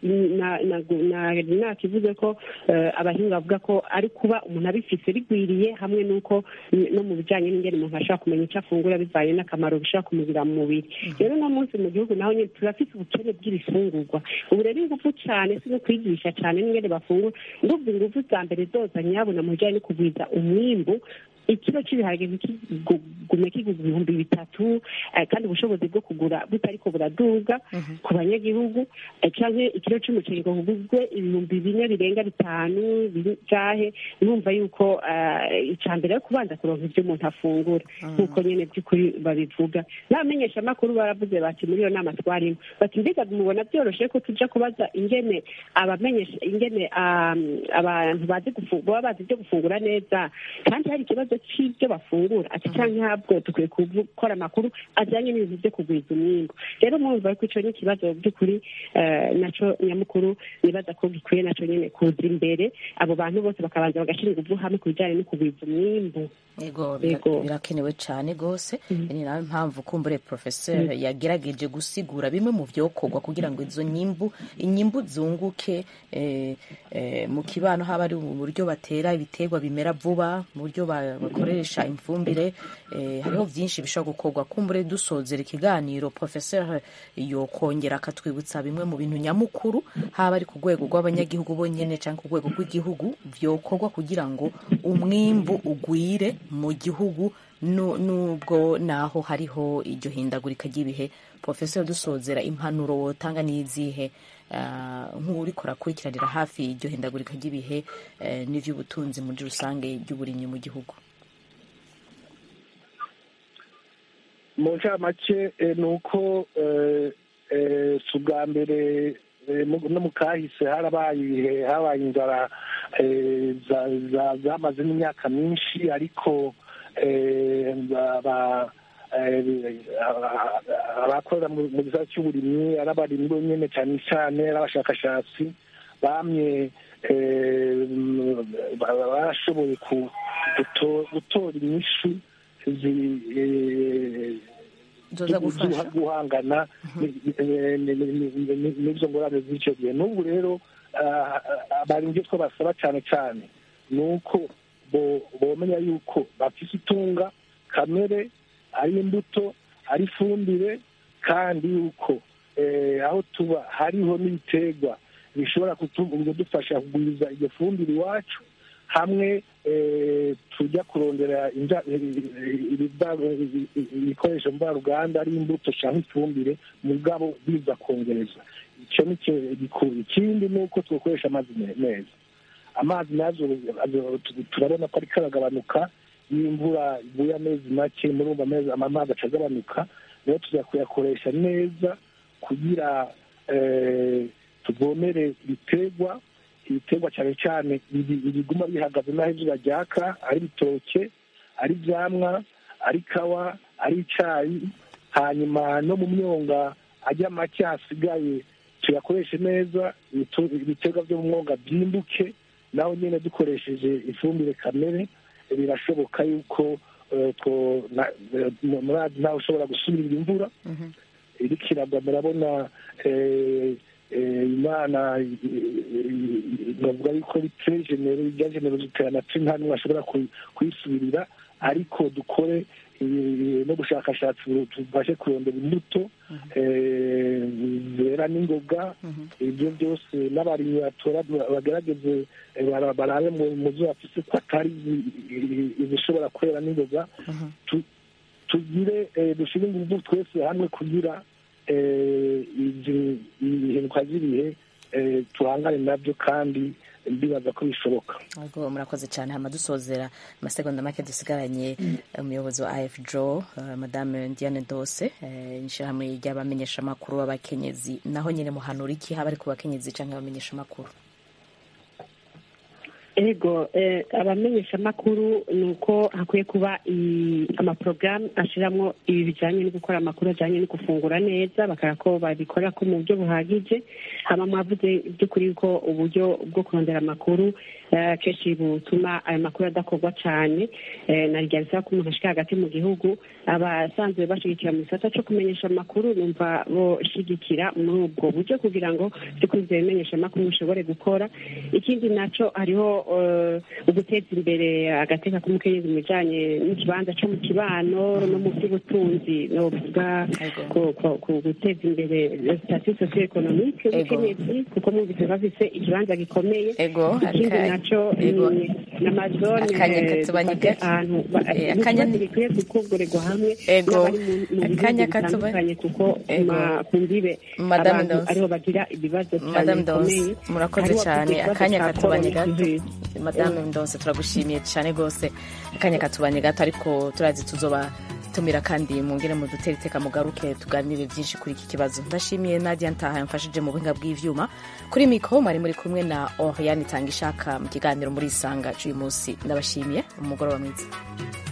nakivuze ko abahinga bavuga ko ari kuba umuntu abifise bigwiriye hamwe n'uko no mu bijyanye n'ingene umuntu ashobora kumenya icyo afungura bivanye n'akamaro bishobora kumugirira mu mubiri rero uno munsi mu gihugu naho nyine turafite ubukene bw'ibifungurwa ubu rero ingufu cyane si no kwigisha cyane n'ingene bafungura ndumva ingufu za mbere zoza nyabona mu bijyanye no kugwiza umwimbu ikiro cy'ibiharage ntikigume kigura ibihumbi bitatu kandi ubushobozi bwo kugura butariko buraduga ku banyagihugu cyangwa ikiro cy'umuceri ngo kugurwe ibihumbi bine birenga bitanu bingahe numva yuko icya mbere yo kubanza kuronka ibyo umuntu afungura nk'uko nyine by'ukuri babivuga n'abamenyeshamakuru baravuze bati muri iyo nama twarimo bati mbega mubona byoroshye ko tujya kubaza ingene abamenyesha ingene abantu bazi baba bazi ibyo gufungura neza kandi hari ikibazo cy'ibyo bafungura ati cyangwa ntabwo dukwiye gukora amakuru ajyanye n'ibintu byo kugwiza umwimbo rero mwumva ko icyo ni ikibazo by'ukuri nacyo nyamukuru nibaza ko gikwiye nacyo nyine kuza imbere abo bantu bose bakabanza bagashyira ingufu hamwe ku bijyanye no kugwiza umwimbo yego birakenewe cyane rwose ni nayo mpamvu kumbure porofeseri yagerageje gusigura bimwe mu byokorwa kugira ngo izo nyimbu inyimbu zunguke mu kibano haba ari uburyo batera ibiterwa bimera vuba mu buryo bakoresha imfumbire hariho byinshi bishobora gukorwa kumbure dusozera ikiganiro porofeseri yokongera akatwibutsa bimwe mu bintu nyamukuru haba ari ku rwego rw'abanyagihugu bonyine cyangwa ku rwego rw'igihugu byokorwa kugira ngo umwimbu ugwire mu gihugu nubwo naho hariho iryo hindagurika ry'ibihe porofeseri dusozera impanuro wotanga n'izihe nk'uriko arakurikiranira hafi iryo hindagurika ry'ibihe n'iby'ubutunzi muri rusange ry'uburimyi mu gihugu mu ncamake ni uko si ubwa mbere no mu kahise harabaye ibihe habaye inzara zamaze n'imyaka myinshi ariko abakorera mu gisata cy'uburimyi ari abarimyi bonyine cyane cyane ari abashakashatsi bamye barashoboye gutora inyishu guhangana n'izo ngorane z'icyo gihe n'ubu rero bari ibyo twabasaba cyane cyane ni uko bomenya yuko bafite itunga kamere ari imbuto ari ifumbire kandi yuko aho tuba hariho n'ibiterwa bishobora kudufasha kugwiza iyo fumbire iwacu hamwe tujya kurondera ibikoresho mvaruganda ari imbuto cyangwa ifumbire mugabo biza kongereza icyo ni gikuru ikindi ni uko tugakoresha amazi meza amazi nazo turabona ko ariko aragabanuka iyo imvura iguye amezi make muri amezi amazi aca agabanuka rero tujya kuyakoresha neza kugira tuvomere ibiterwa ibiterwa cyane cyane ibiguma bihagaze n'aho izuba ryaka ari ibitoke ari ibyamwa ari kawa ari icyayi hanyuma no mu myonga ajya make hasigaye tuyakoreshe neza ibiterwa byo mu mwonga byimbuke naho nyine dukoresheje ifumbire kamere birashoboka yuko murazi ntawe ushobora gusubirira imvura iriko iragwa murabona imana bavuga yuko ari tre genero rya genero ziterana tre nta n'umwe ashobora kuyisubirira ariko dukore n'ubushakashatsi tubashe kurondera imbuto zera n'ingoga ibyo byose n'abarimyi batora bagerageze barabe mu zo bafise ko atari izishobora kwera n'ingoga tugire dushyire ingufu twese hamwe kugira ibihinduka by'ibihe tuhangane nabyo kandi ndibaza ko bishoboka murakoze cyane hama dusozera amasegonda make dusigaranye umuyobozi wa af jo madame diane dose ishyirahamwe ry'abamenyeshamakuru b'abakenyezi naho nyine muhanura iki haba ari ku bakenyezi cyangwa abamenyeshamakuru ego eh, abamenyeshamakuru ni uko hakwiye kuba i- amaporogaramu ashyiramo ibi bijyanye no gukora amakuru ajyanye no gufungura neza bakora ko babikora ko mu buryo buhagije haba mwavuze by'ukuri ko uburyo bwo kurondera amakuru eh, kenshi butuma ayo makuru adakorwa cyane eh, na rya bisaba ko umuntu ashika hagati mu gihugu abasanzwe bashigikira mu gisata cyo kumenyesha amakuru numva boshigikira muri ubwo buryo kugira ngo by'ukuri ibyo bimenyeshamakuru bishobore gukora ikindi naco hariho eh, uguteza imbere agateka k'umukenyezi mu bijanye n'ikibanza co mu kibano no mu by'ubutunzi novuga ku- ku- ku guteza imbere sitasiyo sosiyo ekonomike y'umukenyezi kuko mwumvise bafise ikibanza gikomeye Ego, ikindi aka- naco ego. ni n'amazone Akanya eh, katubanye dufate gato. ahantu ba- Eh, ni akanya- ikibazo gikwiye gukorerwa hamwe Ego. n'abari mu mu bihugu Akanya katubanye. bitandukanye kuko Ego. ma- ku mbibe Madame abantu Dose. ariho bagira ibibazo cyane Madame Dose bikomeye murakoze Hariho cyane abafite ikibazo akanya cya katubanye gato coronavirus. Madame Dose turagushimiye cyane rwose akanya katubanye gato ariko turazi tuzoba tumira kandi mungere mu dutere iteka mugaruke tuganire byinshi kuri iki kibazo ndashimiye Nadia Ntaha yamfashije mu buhinga bw'ivyuma kuri mikro mwari muri kumwe na Oriane Tangishaka mu kiganiro muri Isanga cy'uyu munsi ndabashimiye umugoroba mwiza